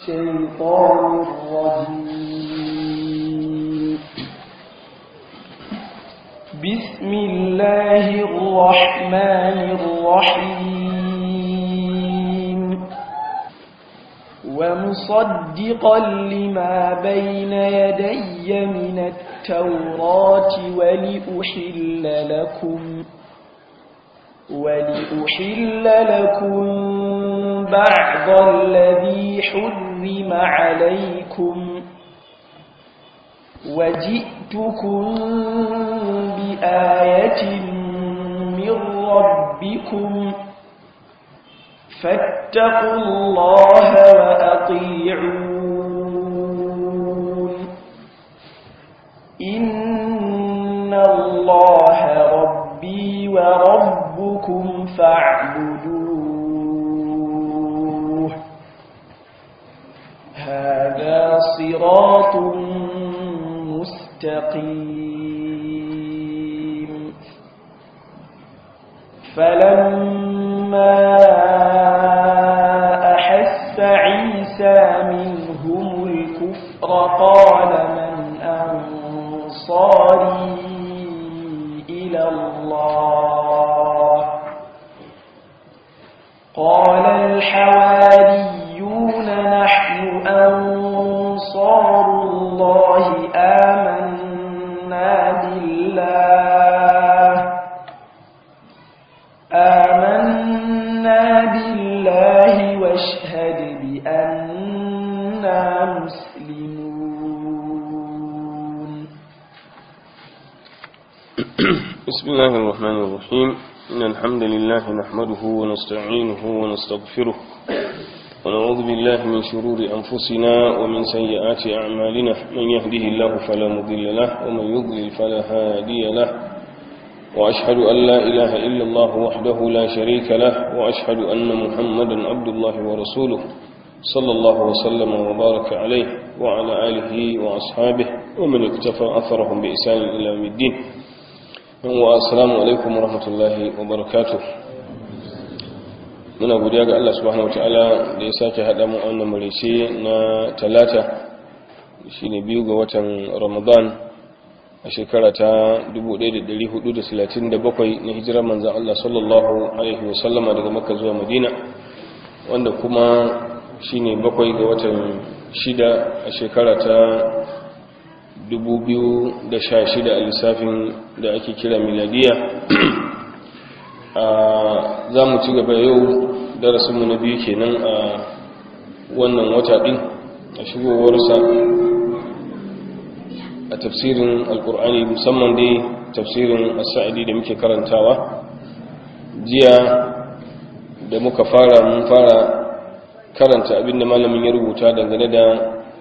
الشيطان الرجيم بسم الله الرحمن الرحيم ومصدقا لما بين يدي من التوراة ولأحل لكم ولأحل لكم بعض الذي حرم عليكم وجئتكم بآية من ربكم فاتقوا الله وأطيعون إن الله ربي وربكم فاعبدوه هذا صراط مستقيم فلما أحس عيسى منهم الكفر قال من أنصاري إلى الله قال الحواريون نحن أنصار الله آمنا بالله آمنا بالله واشهد بأننا مسلمون بسم الله الرحمن الرحيم إن الحمد لله نحمده ونستعينه ونستغفره ونعوذ بالله من شرور أنفسنا ومن سيئات أعمالنا من يهده الله فلا مضل له ومن يضلل فلا هادي له وأشهد أن لا إله إلا الله وحده لا شريك له وأشهد أن محمدا عبد الله ورسوله صلى الله وسلم وبارك عليه وعلى آله وأصحابه ومن اكتفى أثرهم بإحسان إلى يوم الدين assalamu alaikum warahmatullahi wabarakatuh muna godiya ga Allah subhanahu wataala da ya sake hada mu a wannan marice na talata shine biyu ga watan Ramadan a shekara ta 1437 na hijirar manzon Allah sallallahu alaihi wasallama daga Makka zuwa Madina wanda kuma shine bakwai ga watan shida a shekara ta 2016 a lissafin da ake kira miladiya za mu ci gaba yau darasinmu na biyu kenan a wannan wata ɗin a shigowarsa a tafsirin alkur'ani musamman dai tafsirin asa'adi da muke karantawa jiya da muka fara mun fara karanta abinda malamin ya rubuta dangane da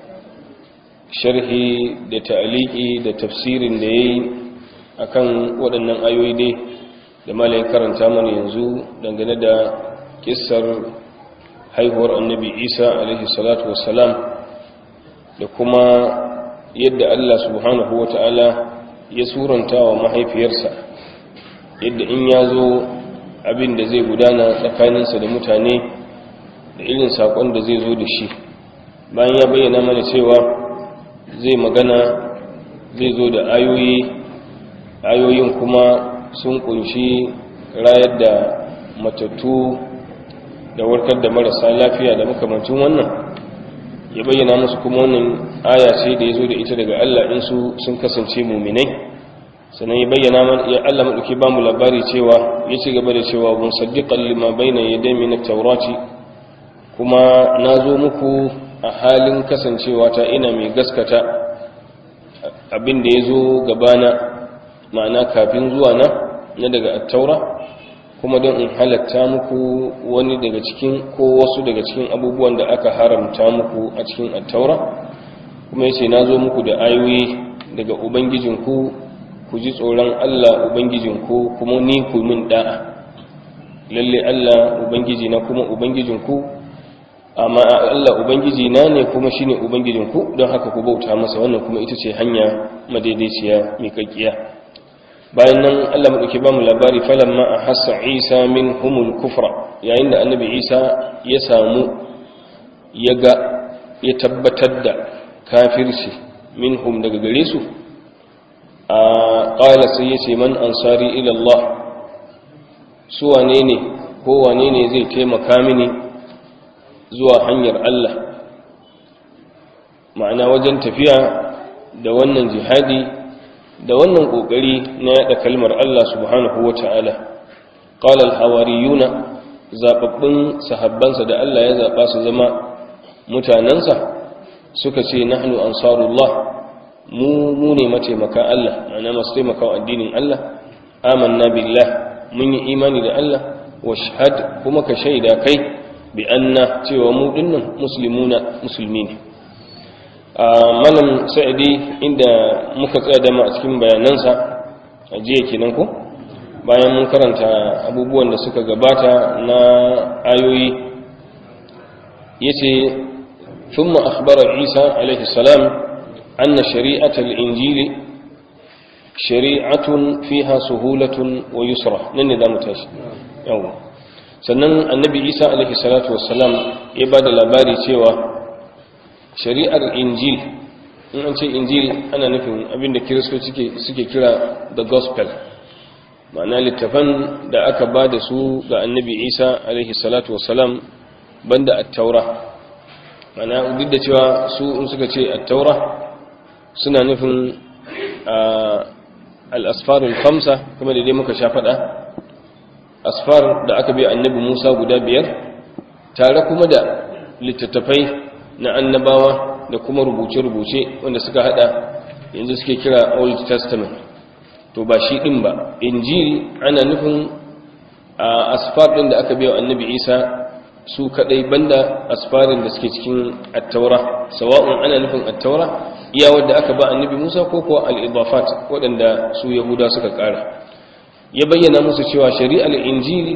sharhi da ta'aliki da tafsirin da yayi akan waɗannan ayoyi dai da malai karanta mana yanzu dangane da kissar haihuwar annabi Isa alaihi salatu wassalam da kuma yadda Allah subhanahu wata'ala ya suranta wa mahaifiyarsa yadda in ya zo abin da zai gudana tsakaninsa da mutane da irin saƙon da zai zo da shi bayan ya bayyana mana cewa zai magana zai zo da ayoyi ayoyin kuma sun kunshi rayar da matattu da warkar da marasa lafiya da makamancin wannan ya bayyana musu kuma wannan aya ce da ya zo da ita daga Allah in su sun kasance muminai sannan ya bayyana mana ya Allah madauki ba mu labari cewa ya ci gaba da cewa mun saddiqan lima bayna yaday min at-taurati kuma nazo muku a halin kasancewa ta ina mai gaskata abin da yazo gabana ma'ana kafin zuwa na na daga at-taura kuma don in halatta muku wani daga cikin ko wasu daga cikin abubuwan da aka haramta muku a cikin at-taura kuma yace nazo muku da ayoyi daga ubangijinku ku ji tsoron Allah Ubangijinku kuma ni ku min da'a lalle Allah Ubangiji na kuma Ubangijinku amma Allah Ubangiji na ne kuma shine Ubangijinku don haka ku bauta masa wannan kuma ita ce hanya madaidaiciya mai kakkiya bayan nan Allah madauki ba mu labari falamma ahassa Isa minhumul kufra yayin da annabi Isa ya samu ya ga ya tabbatar da kafirci minhum daga gare su a ƙala sai ya ce man ansari ilallah su wane ne ko wane ne zai taimaka mini zuwa hanyar Allah ma'ana wajen tafiya da wannan jihadi da wannan ƙoƙari na yaɗa kalmar Allah subhanahu wa ta'ala ƙala alhawariyuna zaɓaɓɓun sahabbansa da Allah ya zaɓa su zama mutanensa suka ce nahnu ansarullah mu mu ne mataimaka Allah ma'ana masu taimakawa addinin Allah amanna billah mun yi imani da Allah wa shahad kuma ka shaida kai bi anna cewa mu dinnan muslimuna musulmi ne malam sa'idi inda muka tsaya dama a cikin bayanansa a jiya kenan ko bayan mun karanta abubuwan da suka gabata na ayoyi yace thumma akhbara Isa alaihi salam anna shari'at al-injili shari'atun fiha suhulatun wa yusra nan ne zamu tashi yawa sannan annabi Isa alaihi salatu wassalam ya bada labari cewa shari'ar injil in an ce injil ana nufin abinda kiristoci suke kira the gospel ma'ana littafan da aka ba da su ga annabi isa alaihi salatu wasalam banda attaura ma'ana duk da cewa su in suka ce attaura suna nufin al'asfarul famsa kuma da dai muka sha faɗa asfar da aka biya annabi musa guda biyar tare kuma da littattafai na annabawa da kuma rubuce-rubuce wanda suka hada yanzu suke kira old testament to ba shi din ba injil ana nufin a asfar din da aka biya annabi isa su kadai banda asfarin da suke cikin attaura sawa'un ana nufin attaura iya wadda aka ba annabi musa ko kuwa al-idafat waɗanda su yahuda suka ƙara ya bayyana musu cewa shari'ar injil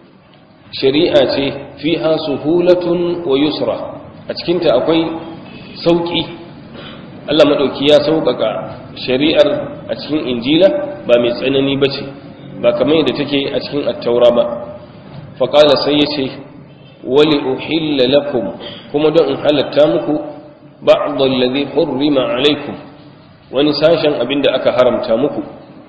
shari'a ce fiha suhulatun wa yusra a cikinta akwai sauƙi Allah maɗauki ya sauƙaƙa shari'ar a cikin injila ba mai tsanani ba ce ba kamar yadda take a cikin attaura ba faƙala sai ya ce wali uhilla lakum kuma don in halatta muku ba'dal ladhi hurrima alaikum wani sashen abin da aka haramta muku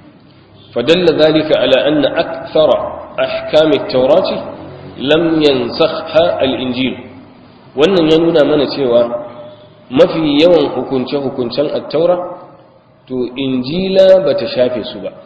fadalla zalika ala anna akthara ahkam at-taurati lam yansakha al-injil wannan ya nuna mana cewa mafi yawan hukunce-hukuncen attaura to injila ba ta shafe su ba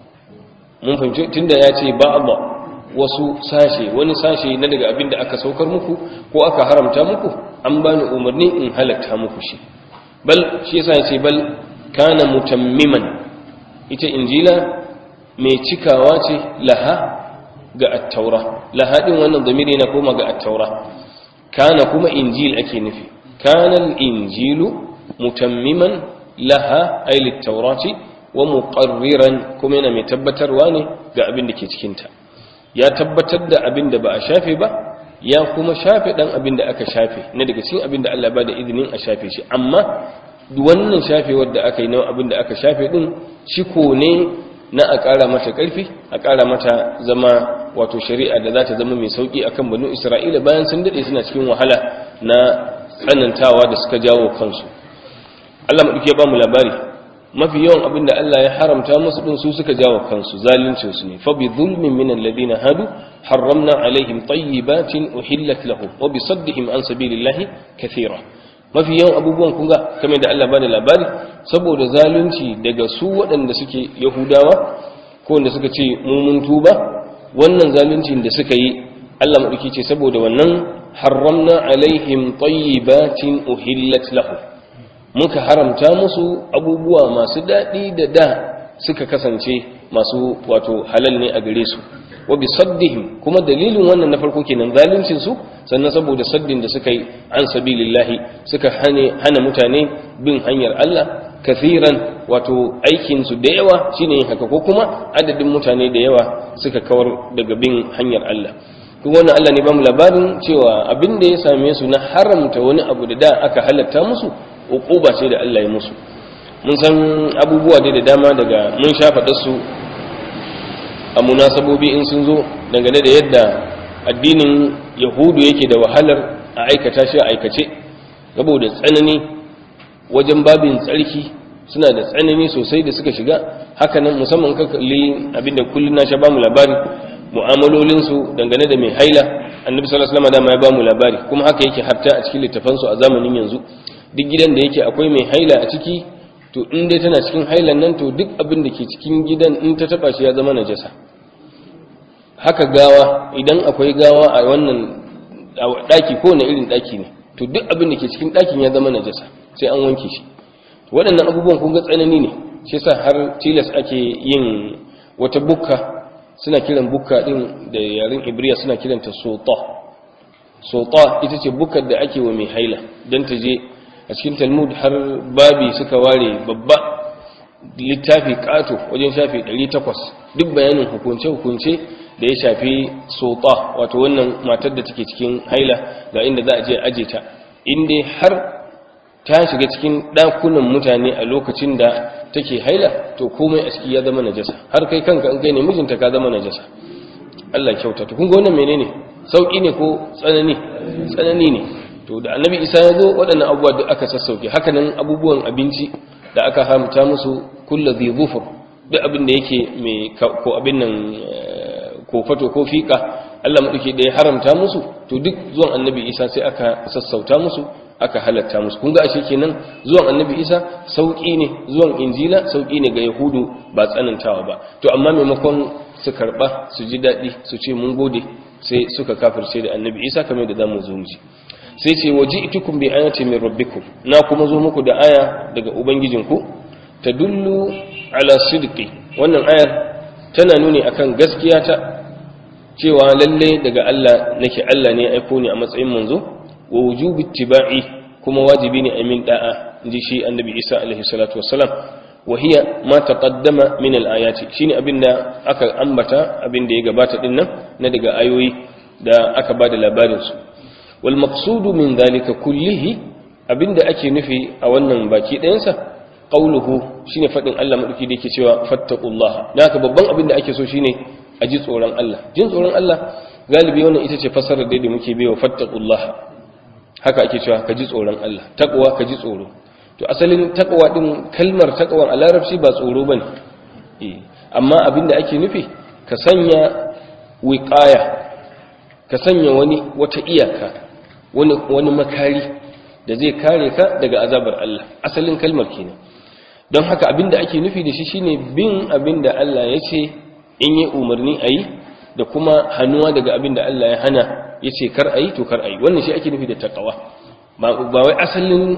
mun fahimci tunda ya ce ba wasu sashe wani sashe na daga abin da aka saukar muku ko aka haramta muku an bani umarni in halatta muku shi bal shi yasa ya ce bal kana mutammiman ita injila mai cikawa ce laha ga attaura laha din wannan zamiri na koma ga attaura kana kuma injil ake nufi kana injilu mutammiman laha ay littaurati wa muqarriran kuma yana mai tabbatarwa ne ga abin da ke cikin ta ya tabbatar da abin da ba a shafe ba ya kuma shafe dan abin da aka shafe na daga cikin abin da Allah ba da izinin a shafe shi amma wannan shafewar da aka yi na abin da aka shafe din shiko ne na a ƙara mata ƙarfi a ƙara mata zama wato shari'a da za ta zama mai sauƙi akan banu isra'ila bayan sun daɗe suna cikin wahala na tsanantawa da suka jawo kansu allah maɗauki ya ba mu labari mafi yawan abin da allah ya haramta musu ɗin su suka jawo kansu zaluncinsu ne fa bi zulmin min alladhina hadu harramna alaihim tayyibatin uhillat lahum wa bi saddihim an sabilillahi kathira mafi yawan abubuwan kunga kame da Allah bada labari saboda zalunci daga su waɗanda suke yahudawa ko wanda suka ce mun tuba wannan zaluncin da suka yi Allah maɗauki ce saboda wannan haramna alaihim tayyibatin uhillat lahu muka haramta musu abubuwa masu daɗi da da suka kasance masu wato halal ne a gare su wa bi saddihim kuma dalilin wannan na farko kenan zaluncin su sannan saboda saddin da suka yi an sabilillahi suka hane hana mutane bin hanyar Allah kathiran wato aikin su da yawa shine yin haka ko kuma adadin mutane da yawa suka kawar daga bin hanyar Allah kuma wannan Allah ne ba mu labarin cewa abin da ya same su na haramta wani abu da da aka halatta musu uquba ce da Allah ya musu mun san abubuwa da dama daga mun shafa su a munasabobi in sun zo dangane da yadda addinin yahudu yake da wahalar a aikata shi a aikace saboda tsanani wajen babin tsarki suna da tsanani sosai da suka shiga hakanan musamman ka kalli abinda kullun na sha ba mu labari mu'amalolin su dangane da mai haila annabi sallallahu alaihi wasallam ya ba mu labari kuma haka yake hatta a cikin littafan su a zamanin yanzu duk gidan da yake akwai mai haila a ciki to in dai tana cikin hailan nan to duk abin da ke cikin gidan in ta taba shi ya zama najasa haka gawa idan akwai gawa a wannan daki ko na irin daki ne to duk abin da ke cikin dakin ya zama najasa sai an wanke shi waɗannan abubuwan kun ga tsanani ne shi yasa har tilas ake yin wata bukka suna kiran bukka din da yaren ibriya suna kiranta sota sota ita ce bukkar da ake wa mai haila don ta je a cikin talmud har babi suka ware babba littafi kato wajen shafi 800 duk bayanin hukunce-hukunce da ya shafi sota wato wannan matar da take cikin haila ga inda za a je aje ta inda har ta shiga cikin ɗakunan mutane a lokacin da take haila to komai a ciki ya zama najasa har kai kanka in kai ne mijinta ka zama najasa Allah kyauta to kun ga wannan menene sauki ne ko tsanani tsanani ne to da annabi isa ya zo waɗannan abubuwa duk aka sassauke haka nan abubuwan abinci da aka haramta musu kullu dhi dhufur duk abin da yake mai ko abin nan ko fato ko fika Allah madauke da ya haramta musu to duk zuwan annabi isa sai aka sassauta musu aka halatta musu kun ga ashe kenan zuwan annabi isa sauki ne zuwan injila sauki ne ga yahudu ba tsanantawa ba to amma maimakon su karba su ji daɗi su ce mun gode sai suka kafirce da annabi isa kamar da zamu zo mu ji sai ce waji'tukum bi ayati min rabbikum na kuma zo muku da aya daga ubangijinku tadullu ala sidqi wannan ayar tana nuni akan gaskiya ta cewa lalle daga Allah nake Allah ne ya aiko ni a matsayin manzo wa wujubi ittiba'i kuma wajibi ne amin da'a inji shi annabi Isa alaihi salatu wassalam wa hiya ma taqaddama min al-ayati shine abinda aka ambata abinda ya gabata din nan na daga ayoyi da aka bada labarin su wal maqsudu min dhalika kullihi abinda ake nufi a wannan baki ɗayan sa qauluhu shine fadin Allah madauki da yake cewa fattaqullaha dan haka babban abinda ake so shine a ji tsoron Allah jin tsoron Allah galibi wannan ita ce fasarar da muke baiwa fattaqullaha haka ake cewa ka ji tsoron Allah taqwa ka ji tsoro to asalin taqwa din kalmar taqwa a larabci ba tsoro bane eh amma abinda ake nufi ka sanya wiqaya ka sanya wani wata iyaka wani wani makari da zai kare ka daga azabar Allah asalin kalmar kenan don haka abinda ake nufi da shi shine bin abinda Allah ya ce in yi umarni ayi da kuma hannuwa daga abinda Allah ya hana ya ce kar a yi to kar a yi wannan shi ake nufi da takawa ba wai asalin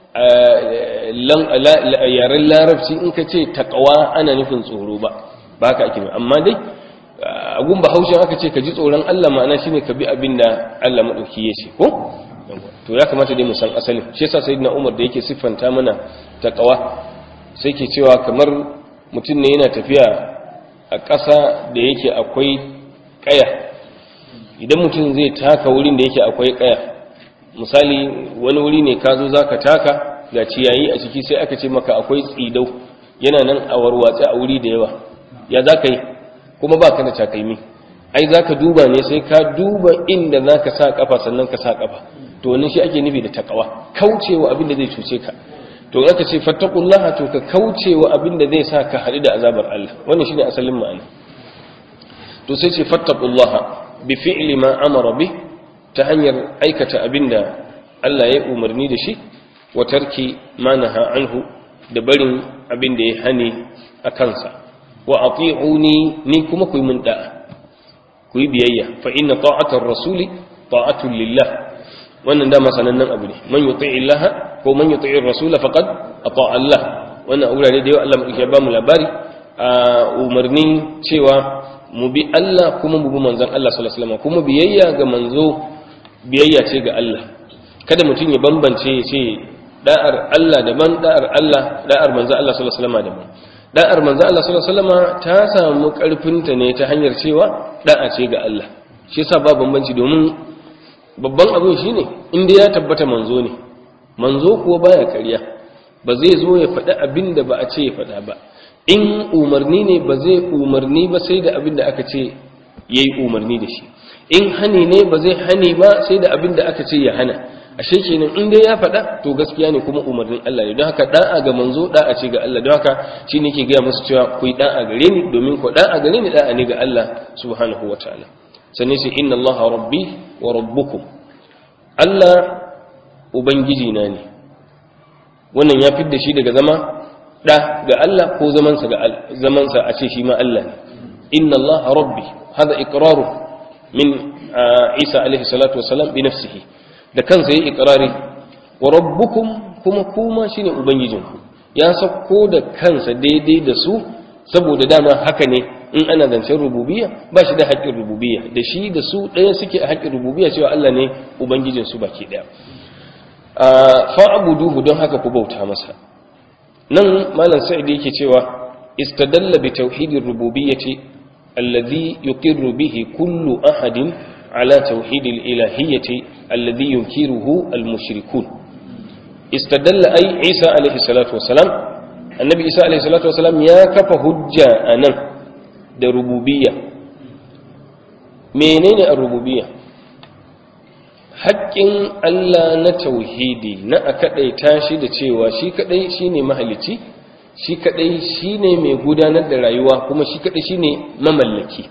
yaren larabci in ka ce takawa ana nufin tsoro ba ba haka ake nufi amma dai agun ba haushin aka ce ka ji tsoron Allah ma'ana shine ka bi abin da Allah maɗauki ya ce ko to ya kamata dai mu san asalin shi yasa sayyidina Umar da yake siffanta mana takawa sai ke cewa kamar mutum ne yana tafiya a ƙasa da yake akwai ƙaya idan mutum zai taka wurin da yake akwai kaya misali wani wuri ne ka zo za ka taka ga ciyayi a ciki sai aka ce maka akwai tsidau yana nan a warwatse a wuri da yawa ya za ka yi kuma ba ka da takalmi ai za ka duba ne sai ka duba inda za ka sa kafa sannan ka sa kafa to wannan shi ake nufi da takawa kaucewa abin da zai cuce ka to in aka ce fattakullaha to ka kaucewa abin da zai sa ka haɗu da azabar Allah wannan shine asalin ma'ana to sai ce fattakullaha bi fi'li ma amara bi ta hanyar aikata abinda Allah ya umarni da shi wa tarki ma naha anhu da barin abinda ya hani a kansa wa ati'uni ni kuma ku yi min da'a ku yi biyayya fa inna ta'atar rasuli ta'atul lillah wannan dama sanannen abu ne man yuti'i Allah ko man yuti'i rasula faqad ata Allah wannan aurare da yau Allah ya ba mu labari a umarni cewa mu bi Allah kuma mu bi manzon Allah sallallahu alaihi wasallam kuma biyayya ga manzo biyayya ce ga Allah kada mutum ya bambance ya ce da'ar Allah daban da'ar Allah da'ar manzon Allah sallallahu alaihi wasallam daban da'ar manzon Allah sallallahu alaihi wasallam ta samu karfin ta ne ta hanyar cewa da'a ce ga Allah shi yasa ba bambanci domin babban abin shine inda ya tabbata manzo ne manzo kuwa baya ƙarya ba zai zo ya faɗi abin da ba a ce ya faɗa ba in umarni ne ba zai umarni ba sai da abin da aka ce ya yi umarni da shi in hani ne ba zai hani ba sai da abin da aka ce ya hana ashe kenan in dai ya faɗa to gaskiya ne kuma umarnin Allah ne don haka da'a ga manzo da'a ce ga Allah don haka shi ne ke gaya musu cewa ku yi da'a gare ni domin ku da'a gare ni da'a ne ga Allah subhanahu wa ta'ala sannan sai inna Allah rabbi wa rabbukum Allah ubangiji na ne wannan ya fidda shi daga zama da ga Allah ko zamansa ga zamansa a ce shi ma Allah ne inna Allah rabbi hada iqraru min Isa alaihi salatu wasalam bi nafsihi da kansa yi iqrari wa rabbukum kuma kuma shine ubangijinku ya sako da kansa daidai da su saboda dama haka ne in ana zancen rububiyya ba shi da haƙƙin rububiyya da shi da su ɗaya suke a haƙƙin rububiyya cewa Allah ne ubangijinsu baki ɗaya fa'abuduhu don haka ku bauta masa nan malam sa'id yake cewa istadalla bi tauhidir rububiyyati alladhi yuqirru bihi kullu ahadin ala tauhidil ilahiyyati alladhi yunkiruhu almushrikun istadalla ay isa alayhi salatu wassalam annabi isa alayhi salatu wassalam ya kafa hujja anan da rububiyya menene ar-rububiyya haƙƙin Allah na tauhidi na a kaɗaita shi da cewa shi kaɗai shi ne mahalici shi kaɗai shi ne mai gudanar da rayuwa kuma shi kaɗai shi ne mamallaki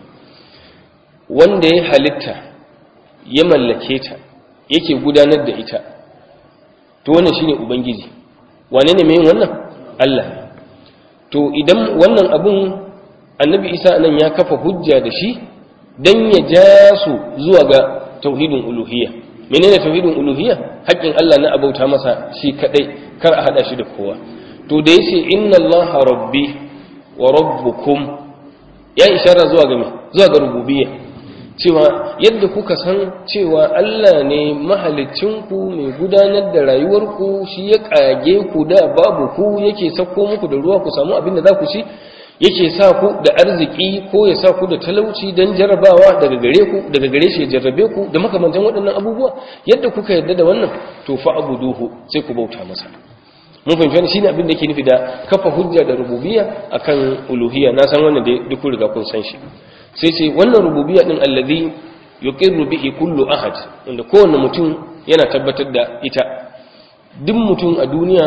wanda ya halitta ya mallake ta yake gudanar da ita to wannan shi ne ubangiji wane ne mai yin wannan Allah to idan wannan abun annabi isa nan ya kafa hujja da shi don ya ja su zuwa ga tauhidin uluhiyya menene tauhidin uluhiyya haƙƙin Allah na abauta masa shi kadai kar a hada shi da kowa to da yace inna allaha rabbi wa rabbukum ya ishara zuwa ga me zuwa ga rububiyya cewa yadda kuka san cewa Allah ne mahalicin ku mai gudanar da rayuwar ku shi ya kage ku da babu ku yake sako muku da ruwa ku samu abin da za ku ci yake sa ku da arziki ko ya sa ku da talauci don jarabawa daga gare ku daga gare shi ya jarrabe ku da makamantan waɗannan abubuwa yadda kuka yarda da wannan to fa abuduhu sai ku bauta masa mun fahimci wannan shine abin da yake nufi da kafa hujja da rububiyya akan uluhiyya na san wannan da duk riga kun san shi sai sai wannan rububiyya din allazi yuqirru bihi kullu ahad wanda kowanne mutum yana tabbatar da ita duk mutum a duniya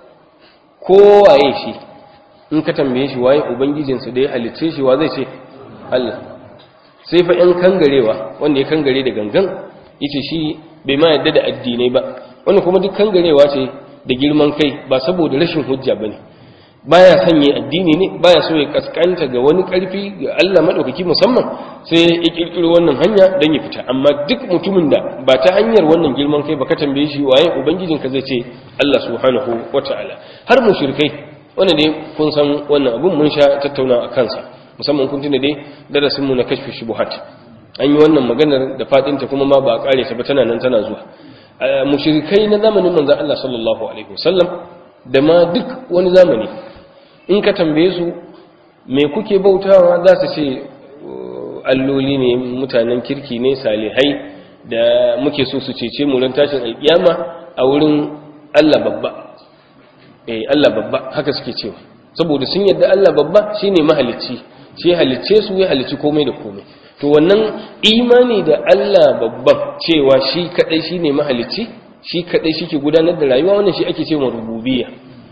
kowaye shi in ka tambaye shi waye ubangijinsa da ya halicce shi wa zai ce Allah sai fa yan kangarewa wanda ya kangare da gangan yace shi bai ma yadda da addinai ba wannan kuma duk kangarewa ce da girman kai ba saboda rashin hujja bane baya sanye addini ne baya so ya kaskanta ga wani karfi ga Allah madaukaki musamman sai ya kirkiro wannan hanya dan ya fita amma duk mutumin da ba ta hanyar wannan girman kai ba ka tambaye shi waye ubangijinka zai ce Allah subhanahu wataala har mushrikai wannan dai kun san wannan abun mun sha tattauna a kansa musamman kun tuna dai darasin mu na kashfi shubuhat an yi wannan maganar da fadinta kuma ma ba a kare ta ba tana nan tana zuwa mushrikai na zamanin manzon Allah sallallahu alaihi wasallam da ma duk wani zamani in ka tambaye su me kuke bautawa za su ce alloli ne mutanen kirki ne salihai da muke so su cece mu ran tashin alkiyama a wurin Allah babba eh Allah babba haka suke cewa saboda sun yadda Allah babba shine mahalicci shi halicce su ya halicci komai da komai to wannan imani da Allah babban cewa shi kadai shine mahalicci shi kadai shike gudanar da rayuwa wannan shi ake cewa rububiyya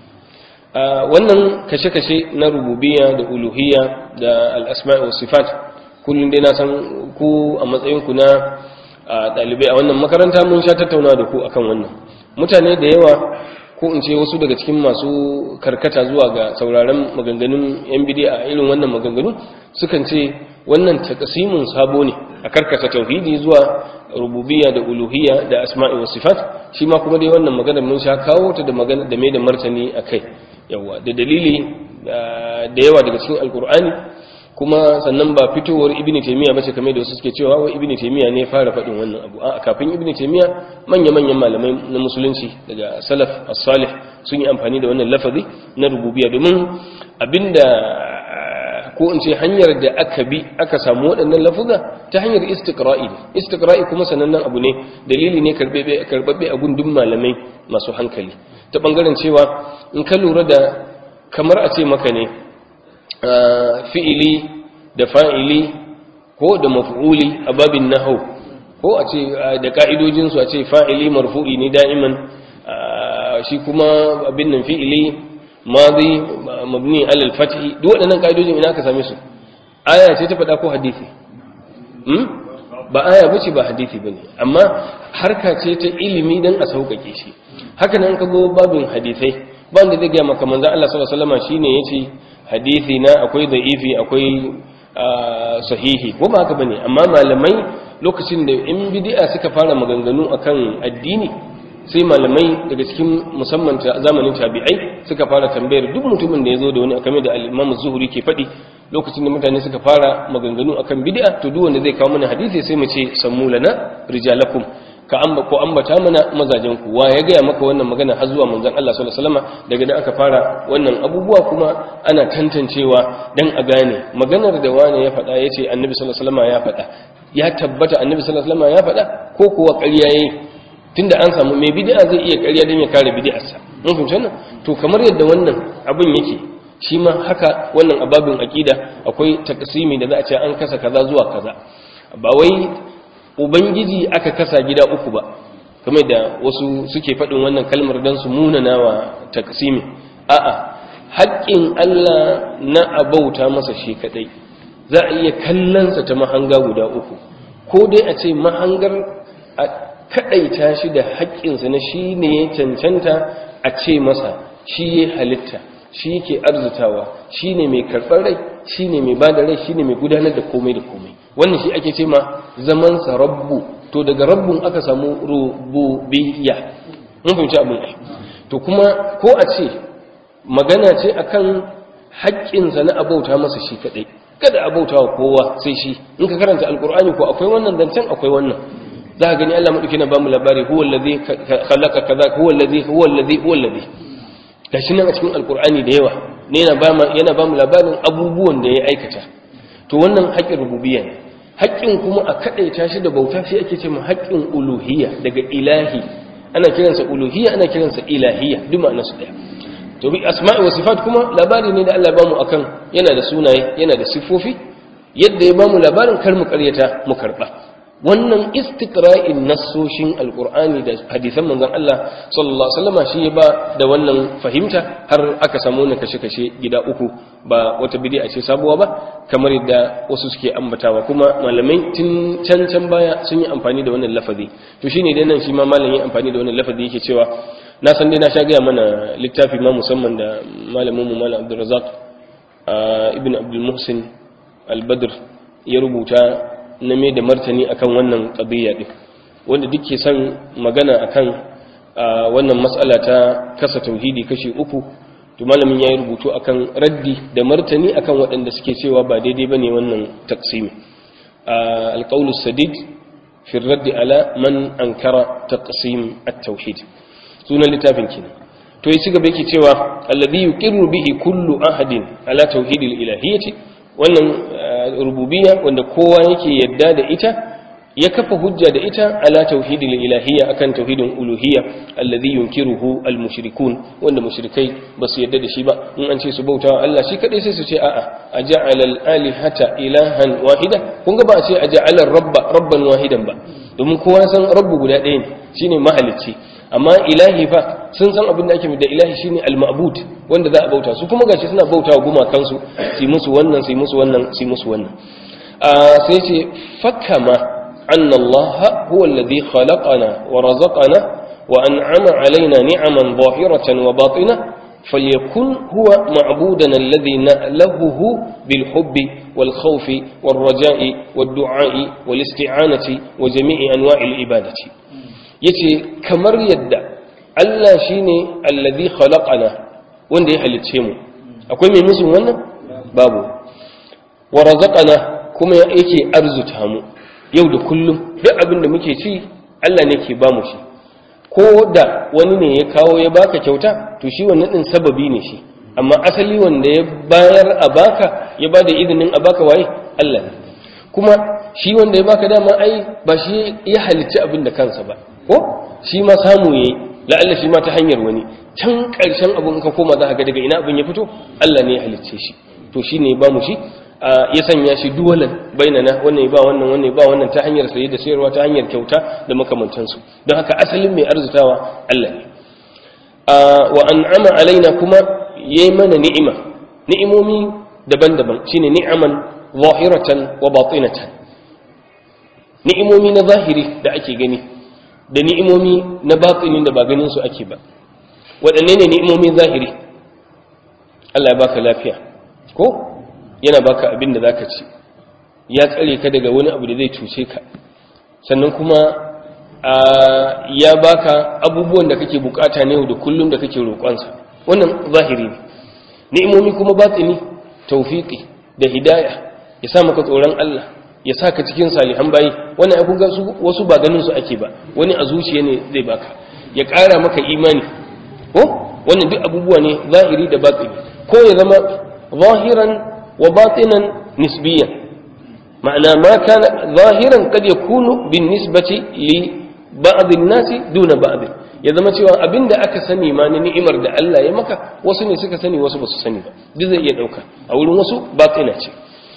wannan kashe-kashe na rububiyya da uluhiyya da al-asma' wa sifat kullun dai na san ku a matsayin ku na dalibai a wannan makaranta mun sha tattauna da ku akan wannan mutane da yawa ko in ce wasu daga cikin masu karkata zuwa ga sauraron maganganun yan bidiya a irin wannan maganganu sukan ce wannan takasimun sabo ne a karkata tauhidi zuwa rububiyya da uluhiyya da asma'i wa sifat shi ma kuma dai wannan maganar mun sha kawo ta da magana da mai da martani akai yawa da dalili da yawa daga cikin alkur'ani kuma sannan ba fitowar ibn taymiya bace kamar da wasu suke cewa wai ibn taymiya ne fara faɗin wannan abu a kafin ibn taymiya manya manyan malamai na musulunci daga salaf as-salih sun yi amfani da wannan lafazi na rububiyya domin abinda ko in ce hanyar da aka bi aka samu waɗannan lafuza ta hanyar istiqra'i ne istiqra'i kuma sanannen abu ne dalili ne karbebe karbabbe a gundun malamai masu hankali ta bangaren cewa in ka lura da kamar a ce maka ne fi'ili da fa'ili ko da maf'uli a babin nahau ko a ce da ka'idojin su a ce fa'ili marfu'i ne da'iman shi kuma abin nan fi'ili madi mabni alal fathi duk waɗannan ka'idojin ina ka same su aya ce ta faɗa ko hadisi ba aya bace ba hadisi bane amma harka ce ta ilimi dan a sauƙaƙe shi haka nan ka go babin hadisai ba wanda zai ga maka manzon Allah sallallahu alaihi wasallam shine yace hadisi na akwai da'ifi akwai sahihi ko ba haka bane amma malamai lokacin da in bid'a suka fara maganganu akan addini sai malamai daga cikin musamman zamanin tabi'ai suka fara tambayar duk mutumin da ya zo da wani akamai da al-Imam Zuhri ke faɗi lokacin da mutane suka fara maganganu akan bid'a to duk wanda zai kawo mana hadisi sai mu ce sammu lana rijalakum ka amba ko ambata mana mazajen ku wa ya gaya maka wannan magana har zuwa manzon Allah sallallahu alaihi wasallam daga nan aka fara wannan abubuwa kuma ana tantancewa dan a gane maganar da wani ya faɗa yace annabi sallallahu alaihi wasallam ya faɗa ya tabbata annabi sallallahu alaihi wasallam ya faɗa ko kuwa ƙarya yayi tunda an samu mai bid'a zai iya ƙarya dan ya kare bid'arsa mun fahimci wannan to kamar yadda wannan abin yake shi ma haka wannan ababin aqida akwai takasimi da za a ce an kasa kaza zuwa kaza ba wai ubangiji aka kasa gida uku ba kamar da wasu suke faɗin wannan kalmar dan su munana wa takasimi a'a haƙƙin Allah na abauta masa shi kadai za a iya kallonsa ta mahanga guda uku ko dai a ce mahangar a kaɗaita shi da haƙƙinsa na shi ne ya cancanta a ce masa shi ya halitta shi yake arzutawa shi ne mai karɓar rai shi ne mai bada rai shi ne mai gudanar da komai da komai wannan shi ake ce ma zamansa rabbu to daga rabbun aka samu rububiyya mun fahimci abin ai to kuma ko a ce magana ce akan haƙƙinsa na abauta masa shi kaɗai kada abauta wa kowa sai shi in ka karanta alkur'ani ko akwai wannan zancen akwai wannan za ka gani Allah maɗauki na ba mu labari huwa allazi khalaqa kaza huwa allazi huwa allazi huwa allazi gashi nan a cikin alkur'ani da yawa ne yana ba yana ba mu labarin abubuwan da ya aikata to wannan haƙƙin rububiyya ne haƙƙin kuma a kadaita shi da bauta shi ake cewa haƙƙin uluhiyya daga ilahi ana kiransa uluhiyya ana kiransa ilahiyya duk ma'ana su daya to bi asma'i wa sifat kuma labari ne da Allah ba mu akan yana da sunaye yana da sifofi yadda ya ba mu labarin kar mu karyata mu karba wannan istiqra'in nassoshin alqur'ani da hadisan manzon Allah sallallahu alaihi wasallam shi ya ba da wannan fahimta har aka samu ne kashe-kashe gida uku ba wata bid'a ce sabuwa ba kamar yadda wasu suke ambatawa kuma malamai tun can can baya sun yi amfani da wannan lafazi to shine dai nan shi ma malamin amfani da wannan lafazi yake cewa na san dai na sha gaya mana littafi ma musamman da malamin mu malam Abdulrazak ibn Abdul Muhsin Al-Badr ya rubuta na mai da martani akan wannan qadiyya din wanda duk ke son magana akan wannan mas'ala ta kasa tauhidi kashi uku to malamin yayi rubutu akan raddi da martani akan waɗanda suke cewa ba daidai bane wannan taqsimi al-qawl sadid fi ar-radd ala man ankara taqsim at-tauhid sunan littafin kenan to ya ci gaba yake cewa alladhi yuqirru bihi kullu ahadin ala tauhidil ilahiyyati wannan rububiyya wanda kowa yake yadda da ita ya kafa hujja da ita ala tauhidil ilahiyya akan tauhidin uluhiyya alladhi yunkiruhu almushrikun wanda mushrikai ba su yadda da shi ba in an ce su bauta Allah shi kadai sai su ce a'a aja'ala al-alihata ilahan wahida kun ga ba a ce aja'ala rabba rabban wahidan ba domin kowa san rabbu guda ɗaya ne shine mahalicci amma ilahi fa sun san abin da ake da ilahi shine al-ma'bud wanda za a bauta su kuma gashi suna bauta wa gumakansu su musu wannan su musu wannan su musu wannan sai ce fakama anna Allah huwa alladhi khalaqana wa razaqana wa an'ama alaina ni'aman zahiratan wa batina فليكن هو معبودنا الذي نألهه بالحب والخوف والرجاء والدعاء والاستعانة وجميع أنواع العبادة yace kamar yadda Allah shine allazi khalaqana wanda ya halicce mu akwai mai musu wannan babu wa razaqana kuma yake arzuta mu yau da kullum duk abin da muke ci Allah ne ke ba mu shi ko da wani ne ya kawo ya baka kyauta to shi wannan din sababi ne shi amma asali wanda ya bayar a baka ya bada izinin a baka waye Allah ne kuma shi wanda ya baka dama ai ba shi ya halicci abin da kansa ba ko shi ma samu yayi la'alla shi ma ta hanyar wani can ƙarshen abin ka koma za ka ga daga ina abin ya fito Allah ne ya halicce shi to shi ne ba mu shi ya sanya shi duwalan bainana wannan ba wannan wannan ba wannan ta hanyar saye da sayarwa ta hanyar kyauta da makamantansu don haka asalin mai arzutawa Allah ne wa an'ama alaina kuma yayi mana ni'ima ni'imomi daban-daban shine ni'aman zahiratan wa batinatan ni'imomi na zahiri da ake gani da ni'imomi na batinin da ba ganin su ake ba waɗanne ne ni'imomin zahiri Allah ya baka lafiya ko yana baka abin da zaka ci ya tsare ka daga wani abu da zai cuce ka sannan kuma ya baka abubuwan da kake bukata ne da kullum da kake roƙonsa wannan zahiri ne ni'imomi kuma batini tawfiqi da hidaya ya sa maka tsoron Allah ya sa ka cikin salihan bayi wannan ai kun ga wasu ba ganin su ake ba wani a zuciya ne zai baka ya ƙara maka imani ko wannan duk abubuwa ne zahiri da batini ko ya zama zahiran wa batinan nisbiyan ma'ana ma kana zahiran kad yakunu bin nisbati li ba'd an-nasi duna ba'd ya zama cewa abinda aka sani ma na ni'imar da Allah ya maka wasu ne suka sani wasu basu sani ba duk zai iya dauka a wurin wasu batina ce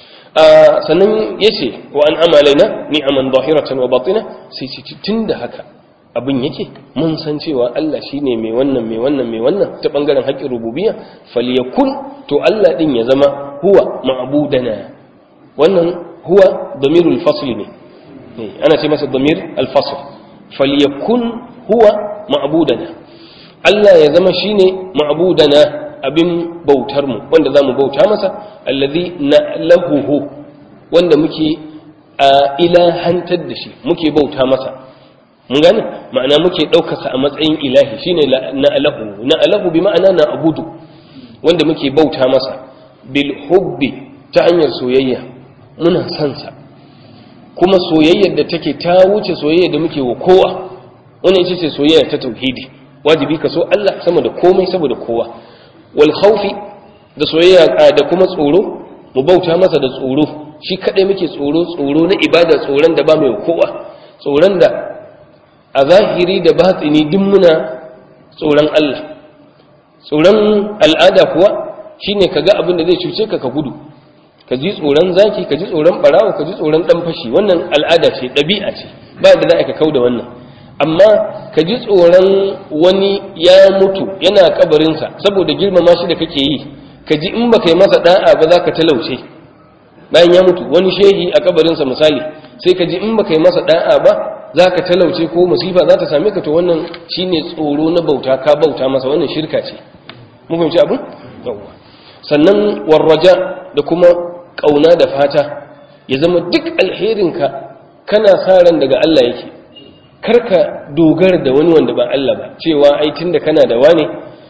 sannan yace wa an amalaina ni'aman zahiratan wa batina sai ce tunda haka abin yake mun san cewa Allah shine mai wannan mai wannan mai wannan ta bangaren haƙƙin rububiyya falyakun to Allah din ya zama huwa ma'budana wannan huwa damirul fasl ne ana ce masa damir al-fasl falyakun huwa ma'budana Allah ya zama shine ma'budana abin bautar mu wanda zamu bauta masa allazi na'lahuhu wanda muke ilahantar da shi muke bauta masa mun gane ma'ana muke ɗaukarsa a matsayin ilahi shine na'lahu na'lahu bi ma'ana na abudu wanda muke bauta masa bil hubbi ta hanyar soyayya muna son sa kuma soyayyar da take ta wuce soyayya da muke wa kowa wannan ita ce soyayya ta tauhidi wajibi ka so Allah sama da komai saboda kowa wal khawfi da soyayya da kuma tsoro mu bauta masa da tsoro shi kadai muke tsoro tsoro na ibada tsoron da ba mai kowa tsoron da a zahiri da batsini duk muna tsoron Allah tsoron al'ada kuwa shine kaga abin da zai cuce ka ka gudu ka ji tsoron zaki ka ji tsoron barawo ka ji tsoron dan fashi wannan al'ada ce ɗabi'a ce ba da za ka kauda wannan amma ka ji tsoron wani ya mutu yana kabarinsa saboda girmama shi da kake yi ka ji in baka yi masa da'a ba za ka talauce bayan ya mutu wani shehi a kabarinsa misali sai ka ji in baka yi masa da'a ba za ka talauce ko musifa za ta same ka to wannan shine tsoro na bauta ka bauta masa wannan shirka ce mun fahimci abin yawwa sannan warraja da kuma kauna da fata ya zama duk alherinka kana sa ran daga Allah yake karka dogara da wani wanda ba Allah ba cewa ai tunda kana da wane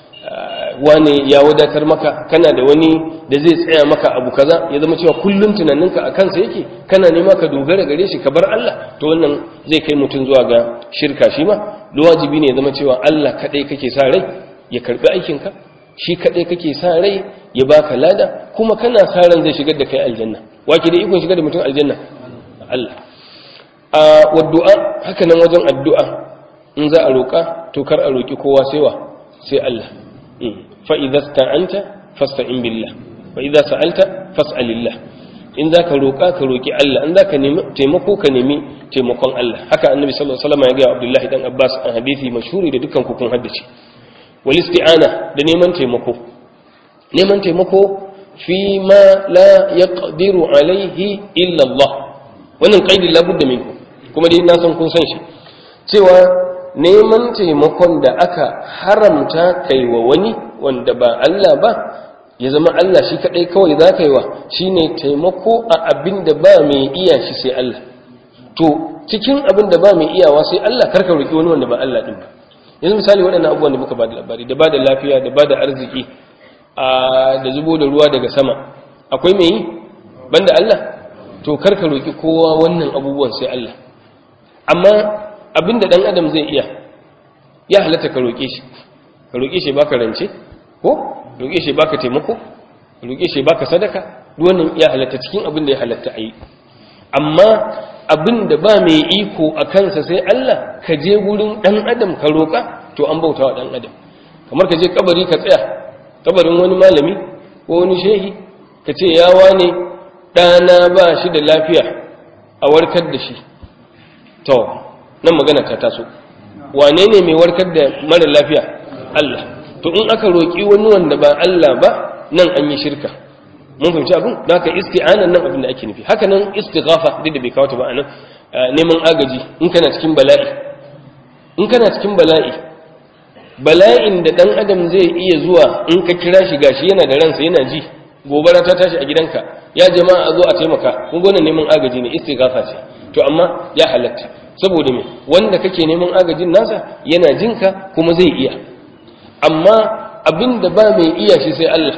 wane ya wadatar maka kana da wani da zai tsaya maka abu kaza ya zama cewa kullum tunaninka a kansa yake kana nema ka dogara gare shi ka bar Allah to wannan zai kai mutum zuwa ga shirka shi ma wajibi ne ya zama cewa Allah kadai kake sa rai ya karbi aikinka shi kadai kake sa rai ya baka lada kuma kana sa ran zai shigar da kai aljanna wake da ikon shigar da mutum aljanna Allah a waddu'a haka nan wajen addu'a in za a roƙa to kar a roƙi kowa sai wa sai Allah fa idza sta'anta fasta'in billah wa idza sa'alta fas'alillah in zaka roƙa ka roƙi Allah in zaka nemi taimako ka nemi taimakon Allah haka annabi sallallahu alaihi wasallam ya ga Abdullahi dan Abbas a hadisi mashhuri da dukkan ku kun haddace wal isti'ana da neman taimako neman taimako fi ma la yaqdiru alaihi illa Allah wannan qaidi labudda minkum kuma dai na san kun san shi cewa neman taimakon da aka haramta kai wa wani wanda ba Allah ba ya zama Allah shi kadai kawai za ka yi wa shine taimako a abin da ba mai iya shi sai Allah to cikin abin da ba mai iyawa sai Allah karka roki wani wanda ba Allah din ba yanzu misali waɗannan abubuwan da muka ba da labari da ba da lafiya da ba da arziki da zubo da ruwa daga sama akwai mai yi banda Allah to karka roki kowa wannan abubuwan sai Allah amma abinda dan adam zai iya ya halatta ka roke shi ka roke shi baka rance ko roke shi baka taimako roke shi baka sadaka duk wannan ya halatta cikin abin da ya halatta ayi amma abin da ba mai iko a kansa sai Allah ka je gurin dan adam ka roka to an bautawa dan adam kamar ka je kabari ka tsaya kabarin wani malami ko wani shehi ka ce ya wane ɗana ba shi da lafiya a warkar da shi to nan magana ta taso wane ne mai warkar da mara lafiya Allah to in aka roƙi wani wanda ba Allah ba nan an yi shirka mun fahimci abin da haka isti'anan nan abin da ake nufi haka nan istighafa duk da bai kawo ta ba anan neman agaji in kana cikin bala'i in kana cikin bala'i bala'in da dan adam zai iya zuwa in ka kira shi gashi yana da ransa yana ji gobara ta tashi a gidanka ya jama'a a zo a taimaka kun gona neman agaji ne istighafa ce to amma ya halatta saboda me wanda kake neman agajin nasa yana jinka kuma zai iya amma abin da ba mai iya shi sai Allah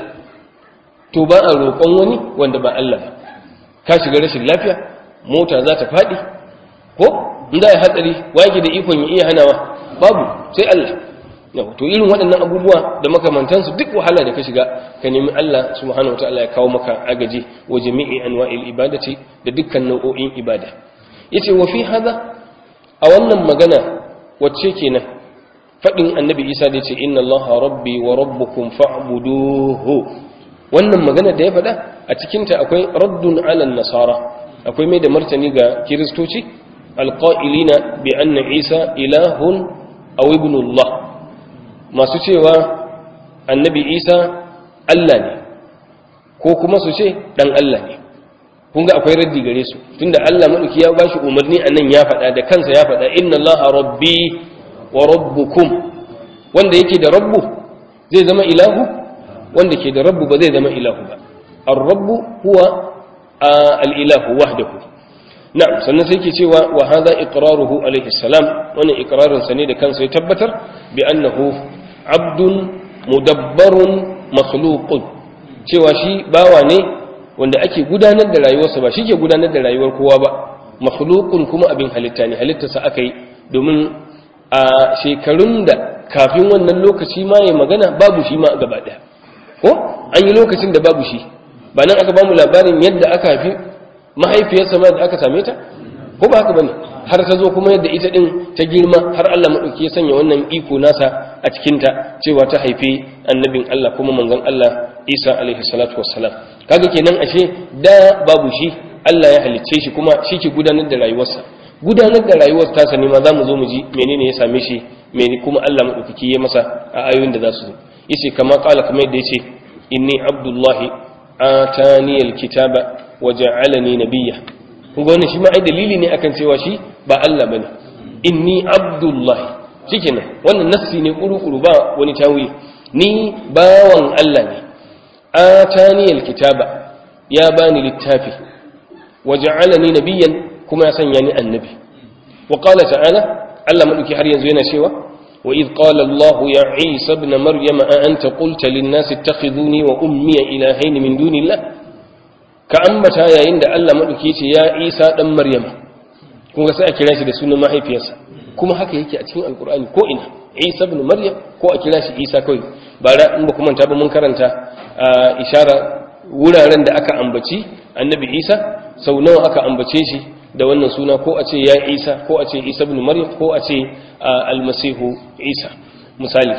to ba a roƙon wani wanda ba Allah ba ka shiga rashin lafiya mota za ta faɗi ko in za a hatsari wage da ikon ya iya hanawa babu sai Allah yau to irin waɗannan abubuwa da makamantansu duk wahala da ka shiga ka nemi Allah subhanahu wataala ya kawo maka agaji wa jami'i anwa'il ibadati da dukkan nau'o'in ibada yace wa fi hada a wannan magana wacce kenan fadin annabi Isa da yace inna Allaha rabbi wa rabbukum fa'buduhu wannan magana da ya faɗa a cikin ta akwai raddun 'ala nasara akwai mai da martani ga kiristoci alqa'ilina bi anna Isa ilahun aw ibnullah masu cewa annabi isa Allah ne ko kuma su ce ɗan Allah ne kun ga akwai raddi gare su tunda Allah maɗauki ya ba shi umarni a nan ya faɗa da kansa ya faɗa inna Allah rabbi wa rabbukum wanda yake da rabbu zai zama ilahu wanda ke da rabbu ba zai zama ilahu ba ar-rabbu huwa al-ilahu wahdahu na'am sannan sai ke cewa wa hadha iqraruhu alayhi salam wannan iqrarin sa ne da kansa ya tabbatar bi annahu abdun mudabbarun makhluqun cewa shi bawa ne wanda ake gudanar da rayuwarsa ba shi ke gudanar da rayuwar kowa ba makhluqun kuma abin halitta ne halittarsa aka yi domin a shekarun da kafin wannan lokaci ma ya magana babu shi ma gaba daya ko an yi lokacin da babu shi ba nan aka bamu labarin yadda aka haifi mahaifiyarsa ma da aka same ta ko ba haka bane har ta zo kuma yadda ita din ta girma har Allah madauki ya sanya wannan iko nasa a cikin ta cewa ta haifi annabin Allah kuma manzon Allah Isa alaihi salatu wassalam kaga kenan ashe da babu shi Allah ya halicce shi kuma shi ke gudanar da rayuwarsa gudanar da rayuwar tasa ne ma zamu zo mu ji menene ya same shi mene kuma Allah madaukaki ya masa a ayoyin da za su zo yace kama kala kamar yadda yace inni abdullahi atani alkitaba wa ja'alani nabiyya kun ga wannan shi ma ai dalili ne akan cewa shi ba Allah bane inni abdullahi shikenan wannan nassi ne kuru-kuru ba wani tawili ni bawan Allah ne atani alkitaba ya bani littafi wa ja'alani nabiyyan kuma ya sanya ni annabi wa qala ta'ala Allah madauki har yanzu yana cewa wa id qala Allah ya Isa ibn Maryam a anta qulta lin nas ittakhiduni wa ummi ilahayn min dunillah ka ambata yayin da Allah madauki ya ce ya Isa dan Maryam kun ga sai a kira shi da sunan mahaifiyarsa kuma haka yake a cikin alkur'ani ko ina Isa ibn Maryam ko a kira shi Isa kawai bara in ba kuma ta ba mun karanta ishara wuraren da aka ambaci annabi Isa sau nawa aka ambace shi da wannan suna ko a ce ya Isa ko a ce Isa ibn Maryam ko a ce almasihu Isa misali